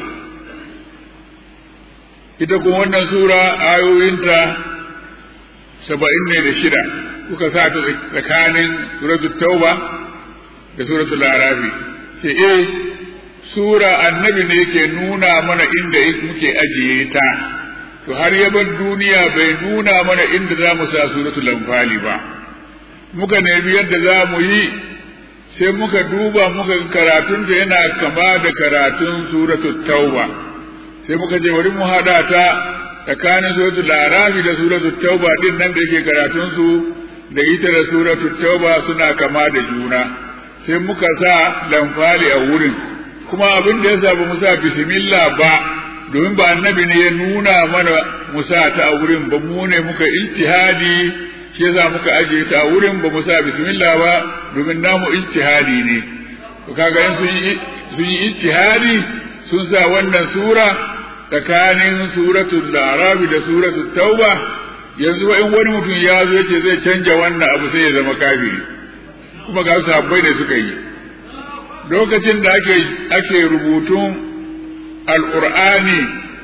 ita kuma wannan sura ayoyinta saba'in ne da shida kuka sa ta tsakanin suratul tauba da suratul arafi ce eh sura annabi ne ke nuna mana inda muke ajiye ta to har ya bar duniya bai nuna mana inda za mu sa suratul anfali ba muka nemi yadda za mu yi sai muka duba muka karatunta yana kama da karatun suratul tauba sai muka ce bari mu haɗa ta tsakanin suratul arafi da suratul tauba din nan da yake karatun su da ita da suratul tauba suna kama da juna sai muka sa lamfali a wurin kuma abin da yasa ba mu sa bismillah ba domin ba annabi ne ya nuna mana mu sa ta a wurin ba mu ne muka ijtihadi shi yasa muka ajiye ta a wurin ba mu sa bismillah ba domin namu ijtihadi ne to kaga in sun yi sun yi ijtihadi sun sa wannan sura tsakanin suratul arabi da suratul tauba yanzu in wani mutum ya zo yace zai canja wannan abu sai ya zama kafiri kuma ga sahabbai ne suka yi lokacin da ake ake rubutun alqur'ani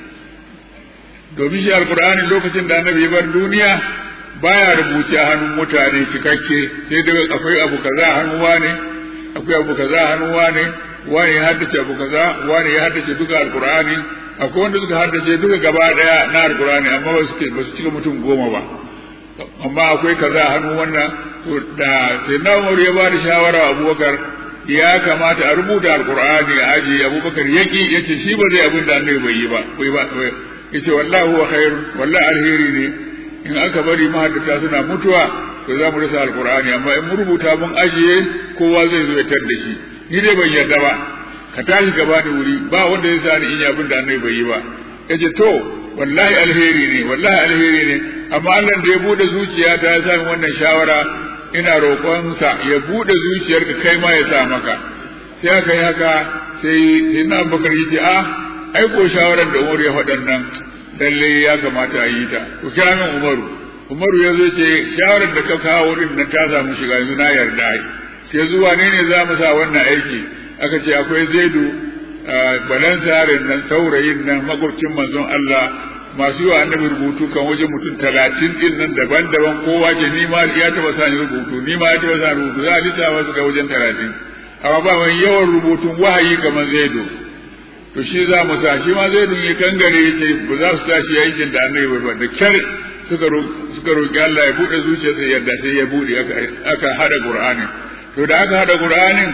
domin shi alqur'ani lokacin da annabi ya bar duniya baya rubuce a hannun mutane cikakke sai dai akwai abu kaza a hannun wane akwai abu kaza a hannun wane wani ya haddace abu kaza wani ya haddace duka alqur'ani akwai wanda suka haddace duka gaba daya na alqur'ani amma ba su ba su cika mutum goma ba amma akwai kaza a hannun wannan da sai na Umar ya ba da shawara Abubakar ya kamata a rubuta alqur'ani a aji Abubakar yaki yace shi ba zai abin da annabi bai yi ba bai ba yace wallahi huwa khair wallahi alheri ne in aka bari mahaddata suna mutuwa to za mu rasa alqur'ani amma in mun rubuta mun ajiye kowa zai zo ya tar da shi ni dai ban yarda ba ka tashi gaba da wuri ba wanda zai sani in yi abin da annabi bai yi ba yace to wallahi alheri ne wallahi alheri ne amma Allah da ya bude zuciya ta ya sami wannan shawara ina roƙonsa ya bude zuciyarka kai ma ya sa maka sai aka yi haka sai sai na bakar yace a ai ko shawarar da Umar ya faɗan nan lalle ya kamata a yi ta ku kira min Umaru Umaru ya zo ce shawarar da ka kawo din nan ta samu shiga yanzu na yarda ai sai zuwa ne ne za mu sa wannan aiki aka ce akwai Zaidu balansarin nan saurayin nan makwabcin manzon Allah masu yi wa annabi rubutu kan wajen mutum talatin din nan daban-daban kowa ce ni ma ya taba sa ni rubutu ni ma ya taba sa rubutu za a lissafa su ga wajen talatin amma ba mai yawan rubutun wahayi kamar zaido to shi za mu sa shi ma zaido ya kangare ya ce ba za su tashi aikin da annabi ba da kyar suka suka roki Allah ya bude zuciyarsa yadda sai ya bude aka hada Qur'anin to da aka hada Qur'anin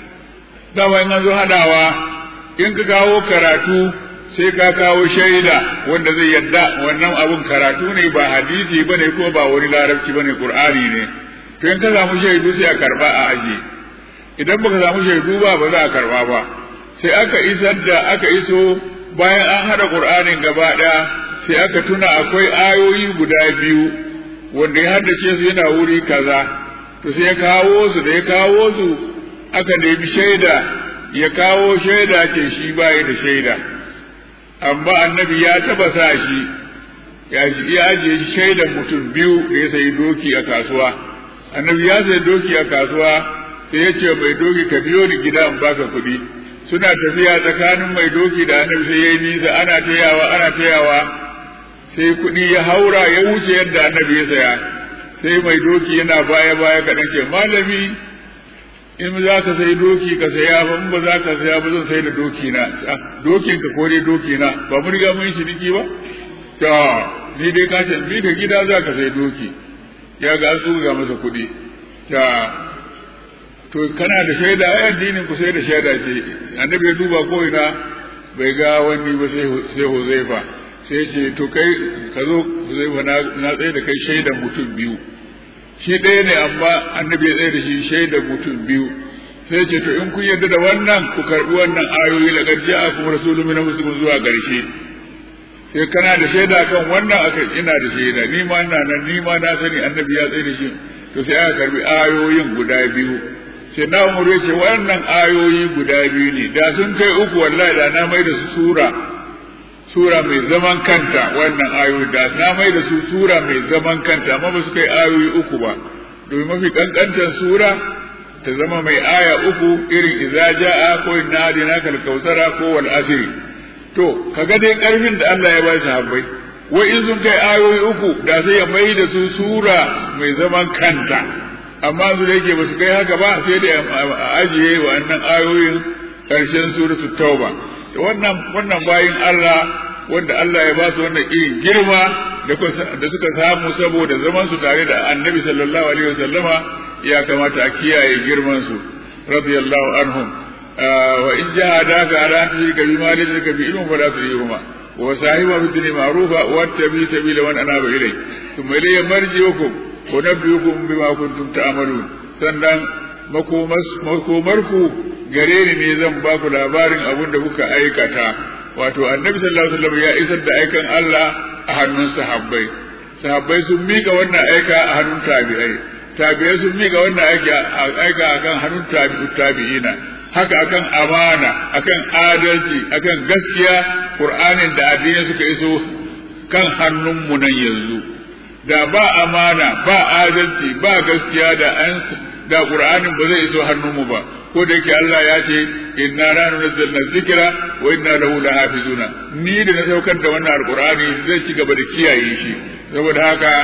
dama in an zo hadawa in ka kawo karatu sai ka kawo shaida wanda zai yadda wannan abun karatu ne ba hadisi bane ko ba wani larabci bane qur'ani ne to in ka samu shaidu sai a karba a aje idan baka samu shaidu ba ba za a karba ba sai aka isar da aka iso bayan an hada qur'anin gaba daya sai aka tuna akwai ayoyi guda biyu wanda ya haddace su yana wuri kaza to sai ya kawo su da ya kawo su aka nemi shaida ya kawo shaida ce shi baya da shaida amma annabi ya taba sa shi ya ya ajiye shi shaidan mutum biyu da ya sayi doki a kasuwa annabi ya sayi doki a kasuwa sai ya ce mai doki ka biyo ni gida in baka kuɗi suna tafiya tsakanin mai doki da annabi sai ya yi nisa ana tayawa ana tayawa sai kuɗi ya haura ya wuce yadda annabi ya saya sai mai doki yana baya baya kaɗan ce malami in za ka sai doki ka saya ba in ba za ka saya ba zan sai da doki na dokin ka ko dai doki na ba mun riga mun shi diki ba to ni dai ka ce bi ka gida za ka sai doki ya ga an tsuga masa kuɗi ta to kana da shaida ai addinin ku sai da shaida ce annabi ya duba ko ina bai ga wani ba sai sai Huzaifa sai ce to kai ka zo Huzaifa na na tsaye da kai shaidan mutum biyu shi ɗaya ne amma annabi ya tsaye da shi shaidan mutum biyu sai ce to in kun yarda da wannan ku karbi wannan ayoyi laqad ja'akum rasulun min anfusikum zuwa ƙarshe sai kana da shaida kan wannan akan ina da shaida ni ma ina nan ni ma na sani annabi ya tsaye da shi to sai aka karbi ayoyin guda biyu sai na umar ya ce wannan ayoyi guda biyu ne da sun kai uku wallahi da na mai da su sura sura mai zaman kanta wannan ayoyi da na mai da su sura mai zaman kanta amma ba su kai ayoyi uku ba domin mafi kankantar sura ta zama mai aya uku irin idza jaa ko inna hadina kal kausara ko wal asri to kaga dai karfin da Allah ya ba shi habbai wai in sun kai ayoyi uku da sai ya mai da su sura mai zaman kanta amma su da yake ba su kai haka ba sai da a ajiye wa'annan ayoyin karshen suratul tauba to wannan wannan bayin Allah wanda Allah ya ba su wannan irin girma da suka samu saboda zaman su tare da Annabi sallallahu alaihi wasallama ya kamata a kiyaye girman su radiyallahu anhum wa in jahadaka ala an tushrika bima laysa laka bi ilmin fala tu'ihuma wa sahiba bi dunya ma'rufa wa tabi sabila man anaba ilay thumma ilayya marji'ukum wa nabiyukum bima kuntum ta'malun sannan makomarku gare ni ne zan ba ku labarin abin da kuka aikata wato annabi sallallahu alaihi wasallam ya isar da aikan Allah a hannun sahabbai sahabbai sun mika wannan aika a hannun tabi'ai tabi'ai sun mika wannan aika aika akan hannun tabi'u tabi'ina haka akan amana akan adalci akan gaskiya qur'anin da addini suka iso kan hannunmu nan yanzu da ba amana ba adalci ba gaskiya da an da qur'anin ba zai iso hannunmu ba ko da yake Allah ya ce inna la nunzilna dhikra wa inna lahu lahafizuna ni da na saukar da wannan alqur'ani zai ci gaba da kiyaye shi saboda haka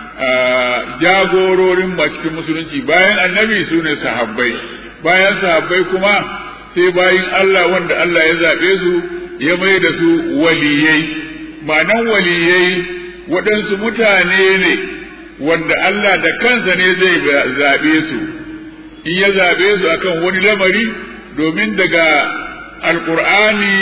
jagororin ba cikin musulunci bayan annabi su ne sahabbai bayan sahabbai kuma sai bayin Allah wanda Allah ya zaɓe su ya mai da su waliyai ma'anan waliyai waɗansu mutane ne wanda Allah da kansa ne zai zaɓe su in ya zaɓe su akan wani lamari domin daga alƙur'ani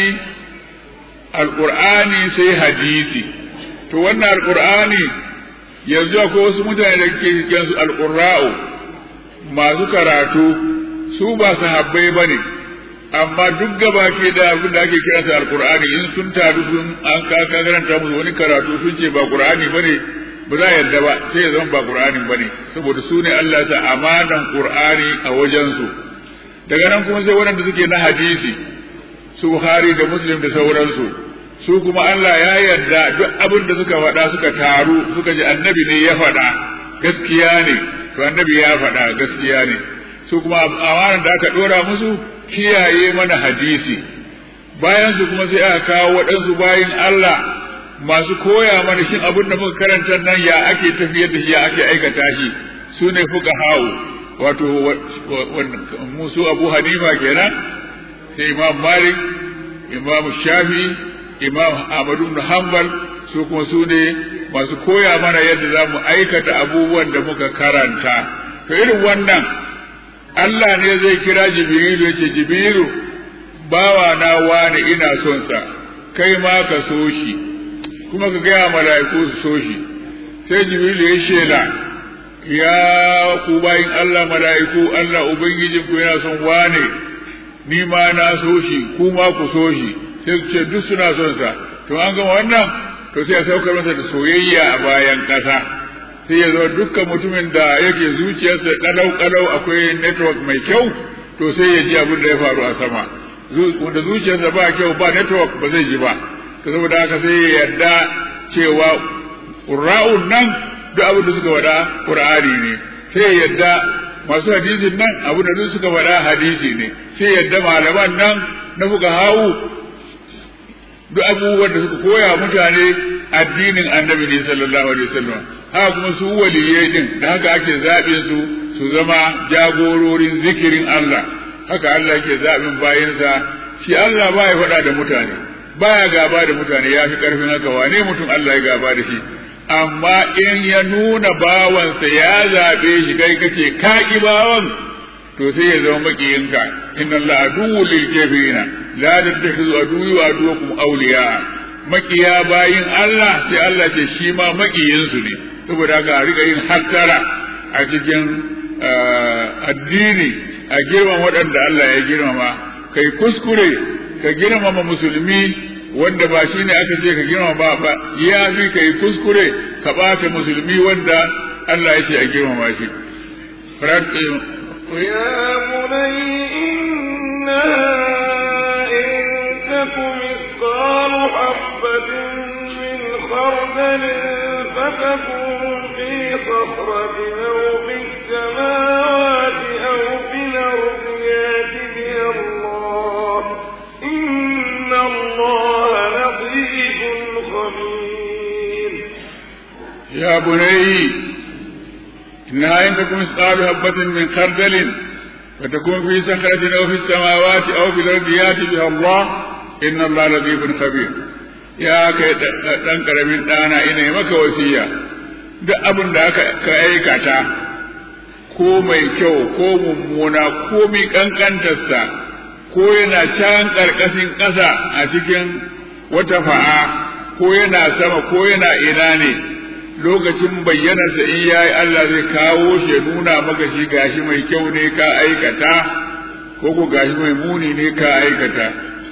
alƙur'ani sai hadisi to wannan alƙur'ani yanzu akwai wasu mutane da ke cikin su alƙurra'u masu karatu su ba sahabbai ba ne amma duk gaba ke da abin da ake kira sa alƙur'ani in sun taru sun an kaka karanta musu wani karatu sun ce ba ƙur'ani ba ne ba za a yarda ba sai ya zama ba qur'ani bane saboda su ne Allah ta amanan qur'ani a wajensu daga nan kuma sai waɗanda suke na hadisi su Bukhari da Muslim da sauransu su kuma Allah ya yarda duk abin da suka faɗa suka taru suka ji annabi ne ya faɗa gaskiya ne to annabi ya faɗa gaskiya ne su kuma amanan da aka ɗora musu kiyaye mana hadisi bayan su kuma sai aka kawo waɗansu bayin Allah masu koya mana shin abin da muka karanta nan ya ake tafiyar da shi ya ake aikata shi su ne fuka hawo wato musu abu hanifa kenan sai imam malik imam shafi imam ahmadu ibn hanbal su kuma su ne masu koya mana yadda za mu aikata abubuwan da muka karanta to irin wannan Allah ne zai kira jibrilu ya ce jibrilu bawa na wani ina son sa kai ma ka so shi kuma ka gaya mala'iku su so shi sai jibrilu ya shela ya ku bayin Allah mala'iku Allah ubangijin ku yana son wane ni ma na so shi ku ma ku so shi sai su ce duk suna son sa to an gama wannan to sai a saukar masa da soyayya a bayan ƙasa sai ya zama dukkan mutumin da yake zuciyarsa kalau kalau akwai network mai kyau to sai ya ji abin da ya faru a sama wanda zuciyarsa ba kyau ba network ba zai ji ba ta saboda haka sai ya yarda cewa ƙura'un nan duk abin da suka faɗa ƙur'ani ne sai ya yarda masu hadisin nan abin da suka faɗa hadisi ne sai ya yarda malaman nan na fuka hawu duk abubuwan da suka koya mutane addinin annabi ne sallallahu alaihi wasallam haka kuma su waliyai din da haka ake zaɓin su su zama jagororin zikirin Allah haka Allah ke zaɓin bayinsa shi Allah baya faɗa da mutane baya gaba da mutane ya fi ƙarfin haka wane mutum Allah ya gaba da shi amma in ya nuna bawansa ya zaɓe shi kai kace ka ki bawan to sai ya zama makiyinka inna Allah aduwwul lil kafirina la tattakhidhu aduwwi wa aduwwakum awliya makiya bayin Allah sai Allah ce shi ma makiyinsu ne saboda haka a riga yin hattara a cikin addini a girman waɗanda Allah ya girmama kai kuskure ka girmama musulmi wanda ba shi ne aka ce ka girmama ba ba ya fi kai kuskure ka ɓata musulmi wanda Allah ya ce a girmama shi يا بني إنها إن تك مثقال حبة من خردل فتكون في صخرة أو في السماوات أو في الأرض يات بها الله إن الله لطيف خبير يا بني إنها إن تكن مثقال حبة من خردل فتكون في صخرة أو في السماوات أو في الأرض يأتي بها الله إن الله لطيف خبير يا كي ɗan ƙaramin ɗana ina maka wasiya duk abin da aka aikata ko mai kyau ko mummuna ko mai ƙanƙantarsa ko yana can ƙarƙashin ƙasa a cikin wata fa'a ko yana sama ko yana ina ne lokacin bayyanarsa in yayi Allah zai kawo shi ya nuna maka shi gashi mai kyau ne ka aikata ko ko gashi mai muni ne ka aikata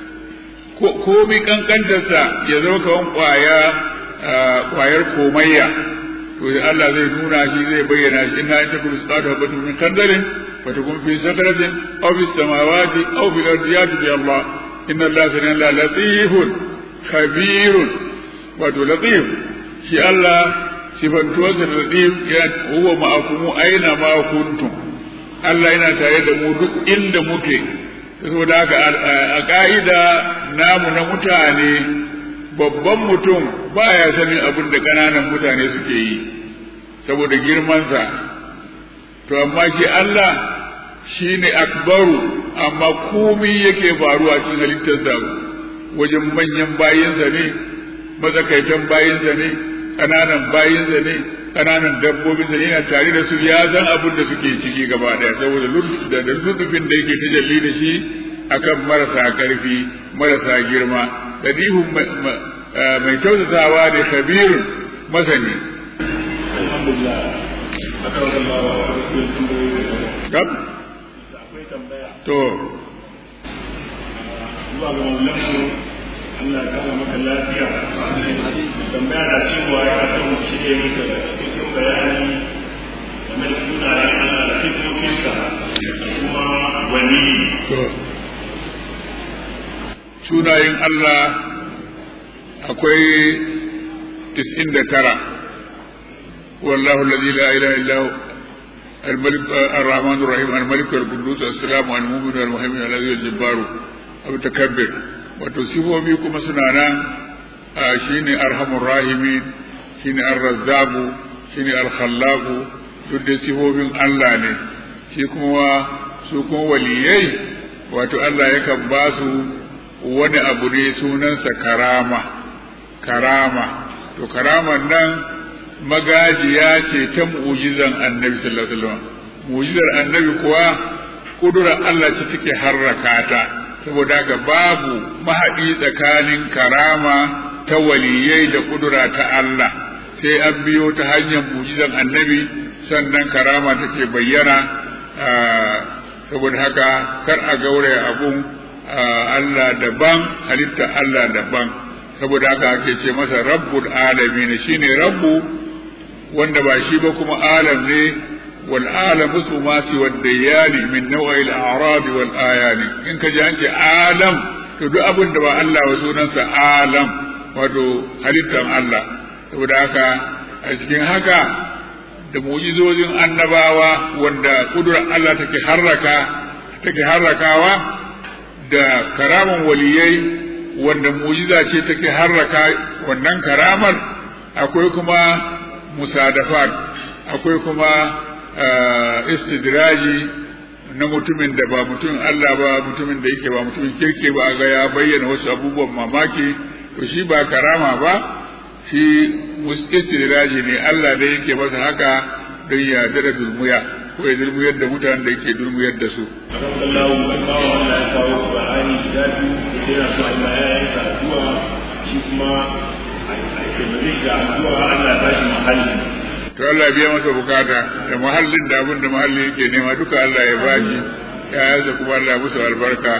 ko mi kankantarsa ya zama kawan kwaya kwayar komayya to Allah zai nuna shi zai bayyana shi inna ta kullu salatu wa batu min kandarin fa takun fi sakratin aw fi samawati aw fi ardiyati bi Allah inna Allah sami'un latifun khabirun wato latif shi Allah sifantuwarsa da latif ya huwa ma'akumu aina ma kuntum Allah yana tare da mu duk inda muke saboda haka a ka'ida namu na mutane babban mutum baya sanin abin da ƙananan mutane suke yi saboda girmansa to amma shi Allah shi ne akbaru amma komai yake faruwa cikin halittarsa wajen manyan bayinsa ne matsakaitan bayinsa ne ƙananan bayinsa ne ƙananan dabbobin sa yana tare da su ya san abin da suke ciki gaba ɗaya saboda da lutufin da yake tajalli da shi akan marasa ƙarfi marasa girma dadihun mai kyautatawa da khabirun masani Gab? To. Zuwa ga maulamu Allah ya kama maka lafiya. Tambaya na cewa ya san mu shi ne muka da cikin bayani game da sunayen Allah da fitofinsa da kuma wani. Sunayen Allah akwai tis'in da tara. والله الذي لا اله الا هو الملك الرحمن الرحيم الملك القدوس السلام المؤمن المهيمن الذي الجبار المتكبر wato sifofi kuma suna nan shine arhamur rahimin shine ar-razzaqu shine al-khallaqu duk da sifofin Allah ne shi kuma su kuma waliyai wato Allah yakan ba su wani abu ne sunansa karama karama to karaman nan magajiya ce ta mu'jizan annabi sallallahu alaihi wasallam mu'jizar annabi kuwa kudurar Allah ce take harraka ta saboda haka babu mahaɗi tsakanin karama ta waliyai da kudura ta Allah sai an biyo ta hanyar mu'jizan annabi sannan karama take bayyana saboda haka kar a gauraya abun Allah daban halitta Allah daban saboda haka ake ce masa rabbul alamin shine rabbu wanda ba shi ba kuma alam ne wal alam su ma si wad dayani min naw'il a'rad wal ayani in ka ji an ce alam to duk abin da ba Allah wa sunansa alam wato halittar Allah saboda haka a cikin haka da mu'jizojin annabawa wanda kudurar Allah take harraka take harrakawa da karaman waliyai wanda mu'jiza ce take harraka wannan karamar akwai kuma musadafat akwai kuma istidraji na mutumin da ba mutumin Allah ba mutumin da yake ba mutumin kirke ba ga ya bayyana wasu abubuwan mamaki to shi ba karama ba shi istidraji ne Allah da yake masa haka don ya dada dulmuya ko ya dulmuyar da mutanen da yake dulmuyar da su Allahu akbar Allah ya kawo Qur'ani da biyu yana so Allah ya yi addu'a shi kuma a taimake shi da addu'a Allah ya bashi mahalli to Allah ya biya masa bukata da mahallin da abin da mahalli yake nema duka Allah ya bashi ya yaza kuma Allah ya musu albarka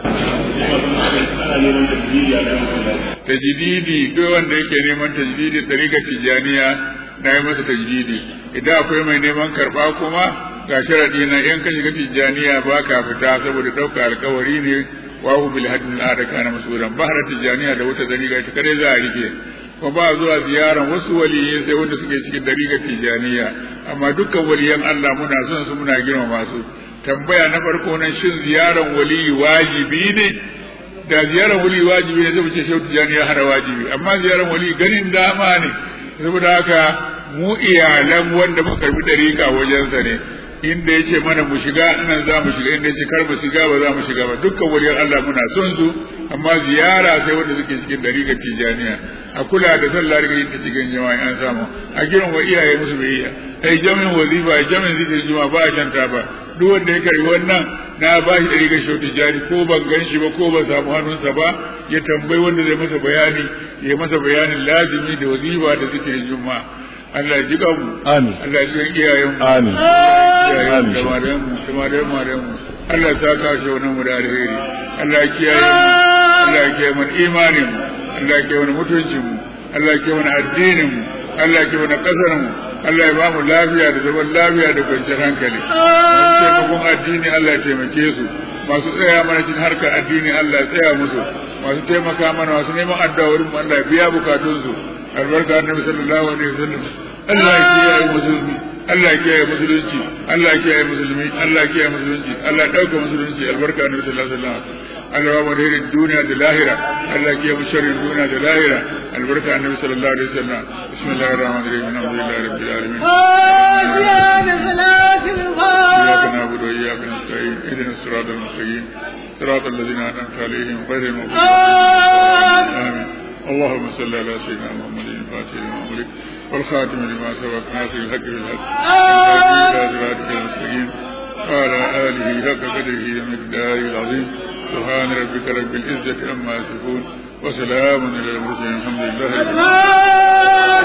ana neman tasiri a kan tajdidi duk wanda yake neman tajdidi tsarika tijaniya na yi masa tajdidi idan akwai mai neman karba kuma ga sharadi na yan ka shiga tijaniya ba ka fita saboda ɗauka alkawari ne wa hu bil hadin ada kana masuran bahra tijaniya da wata dariga ita kare za a rike kuma ba zuwa ziyaran wasu waliyai sai wanda suke cikin dariga tijaniya amma dukkan waliyan Allah muna son su muna girmama su tambaya na farko nan shin ziyaran waliyi wajibi ne da ziyarar wali wajibi ne zai ce shehu tijani ya hana wajibi amma ziyarar wali ganin dama ne saboda haka mu iyalan wanda muka karbi dariƙa wajensa ne inda ya ce mana mu shiga nan za mu shiga inda ya ce kar mu shiga ba za mu shiga ba dukkan waliyar Allah muna son su amma ziyara sai wanda suke cikin dariƙar tijaniya a kula da sallah daga yin ta cikin jama'a an samu a girin wa iyaye musu biyayya ai jami'in wazifa jami'in zikirin juma'a ba a shanta ba duk wanda ya karbi wannan na ba shi ɗari ga shautu jari ko ban gan shi ba ko ba samu hannunsa ba ya tambayi wanda zai masa bayani ya masa bayanin lazimi da wazifa da zikirin juma'a Allah ya ji mu Amin. Allah ya ji iyayen mu Amin. iyayen Amin. da malayen mu da malayen malayen mu Allah ya saka shi wannan mu da alheri Allah ya kiyaye mu Allah ya kiyaye mana imanin mu Allah ya kiyaye mana mutuncin mu Allah ya kiyaye mana addinin mu Allah ya kiyaye mana kasar mu Allah ya ba mu lafiya da zaman lafiya da kwanciyar hankali masu taimakon addini Allah ya taimake su masu tsaya mana cikin harkar addini Allah ya tsaya musu masu taimaka mana masu neman addu'a wurin mu Allah ya biya bukatunsu albarka annabi sallallahu alaihi wasallam Allah ya kiyaye musulmi Allah ya kiyaye musulunci Allah ya kiyaye musulmi Allah ya kiyaye musulunci Allah ya dauka musulunci albarka annabi sallallahu alaihi wasallam Allah ya bada hirin duniya da lahira Allah ya kiyaye sharrin duniya da lahira albarka annabi sallallahu alaihi wasallam bismillahir rahmanir rahim alhamdulillahi rabbil alamin إياك نعبد وإياك نستعين اهدنا الصراط المستقيم صراط الذين أنعمت عليهم غير المغضوب عليهم آمين اللهم صل على سيدنا محمد الفاتح لما أمرك والخاتم لما سبق ناصر الحق بالحق والهادي إلى صراطك المستقيم وعلى آله حق قدره ومقداره العظيم سبحان ربك رب العزة عما يصفون وسلام على المرسلين الحمد لله رب العالمين